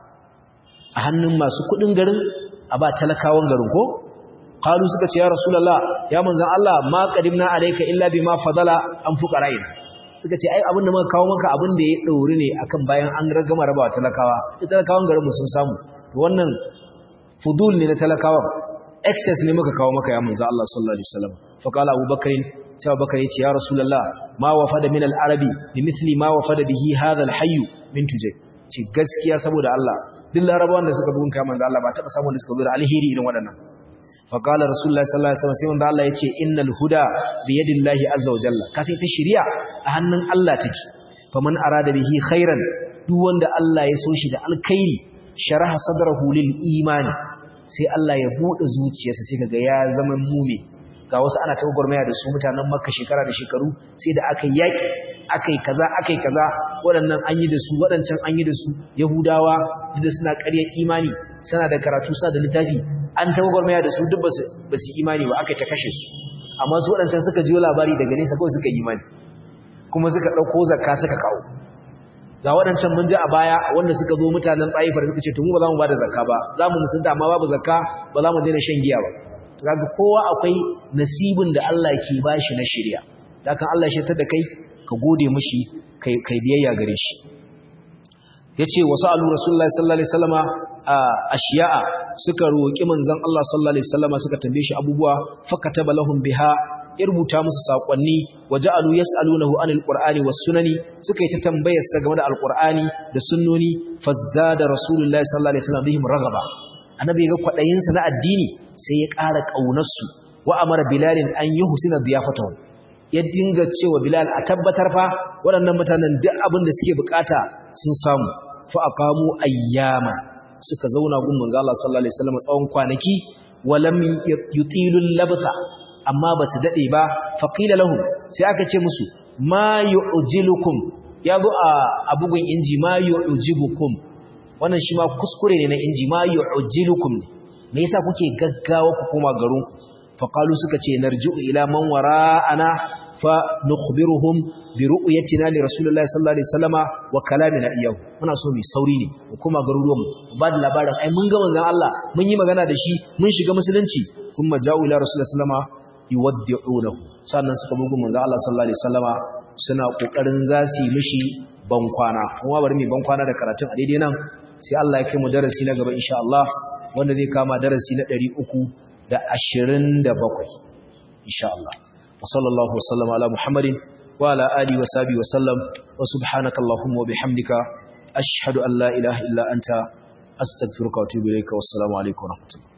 a hannun masu kudin garin a ba talakawan garin ko qalu suka ce ya rasulullah ya manzon Allah ma qadimna alayka illa bima fadala an fuqara'in suka ce ai abin da muka kawo maka abin da ya dauri ne akan bayan an ragama rabawa talakawa ita talakawan garin mu sun samu wannan fudul ne na talakawan excess ne muka kawo maka ya manzon Allah sallallahu alaihi wasallam fa qala abubakar sai abubakar ya ce ya rasulullah ma wafada min al-arabi bimithli ma wafada bihi hadha al-hayy min tujay ce gaskiya saboda Allah duk larabawan da suka bugun kai manzon Allah ba taba samu da suka zo da alheri irin waɗannan faƙalar rasulullah sallallahu alaihi wasallam sai wanda Allah ya ce innal huda bi yadillahi azza wa jalla kasi ta shari'a a hannun Allah take faman arada bihi khairan duk wanda Allah ya so shi da alkhairi sharaha sadrahu lil imani sai Allah ya bude zuciyarsa sai kaga ya zama mu'min ga wasu ana ta gurmaya da su mutanen Makka shekara da shekaru sai da aka yaki akai kaza akai kaza waɗannan an yi da su waɗancan an yi da su Yahudawa da suna ƙaryar imani suna da karatu suna da littafi an tawagwarmaya da su duk ba su imani ba aka ta kashe su amma su waɗancan suka jiyo labari daga nesa kawai suka imani kuma suka ɗauko zakka suka kawo ga waɗancan mun ji a baya wanda suka zo mutanen ɗaifar suka ce to mu ba za mu ba da zakka ba za mu musulunta amma babu zakka ba za mu daina shan giya ba kaga kowa akwai nasibin da Allah ke bashi na shirya da kan Allah ya da kai ka gode mishi kai kai biyayya gare shi yace wasu alu rasulullahi sallallahu alaihi wasallama ashiya'a suka roki manzon Allah sallallahu alaihi wasallama suka tambaye shi abubuwa fakataba lahum biha ya rubuta musu sakonni waja'alu yas'alunahu anil qur'ani was sunani suka yi ta tambayar sa game da alqur'ani da sunnoni fazdada rasulullahi sallallahu alaihi wasallam bihim ragaba annabi ga kwadayin sa na addini sai ya ƙara kaunar su wa amara bilalin an yuhsina diyafatahu ya dinga cewa bilal a tabbatar fa waɗannan mutanen duk abin da suke bukata sun samu fa aqamu ayyama suka zauna gun manzo Allah sallallahu alaihi wasallam tsawon kwanaki walam yutilul labtha amma basu dade ba faqila lahum sai aka ce musu ma yu'jilukum yazo a bugun inji ma yu'jibukum wannan shi ma kuskure ne na inji ma yu'jilukum me yasa kuke gaggawa ku koma garin faqalu suka ce narji'u ila man wara'ana fa nukhbiruhum bi ru'yatina li rasulillahi sallallahu alaihi wasallama wa kalamina iyahu muna so mu sauri ne mu kuma garuruwan mu ba da labarin ai mun ga manzon Allah mun yi magana da shi mun shiga musulunci thumma ja'u ila rasulillahi sallama yuwaddi'unahu sannan suka bugu manzon Allah sallallahu alaihi wasallama suna kokarin za su yi mishi bankwana kuma bari mu bankwana da karatun a daidai nan sai Allah ya kai mu darasi na gaba insha Allah wanda zai kama darasi na 327 insha Allah وصلى الله وسلم على محمد وعلى آله وصحبه وسلم وسبحانك اللهم وبحمدك أشهد أن لا إله إلا أنت أستغفرك وأتوب إليك والسلام عليكم ورحمة الله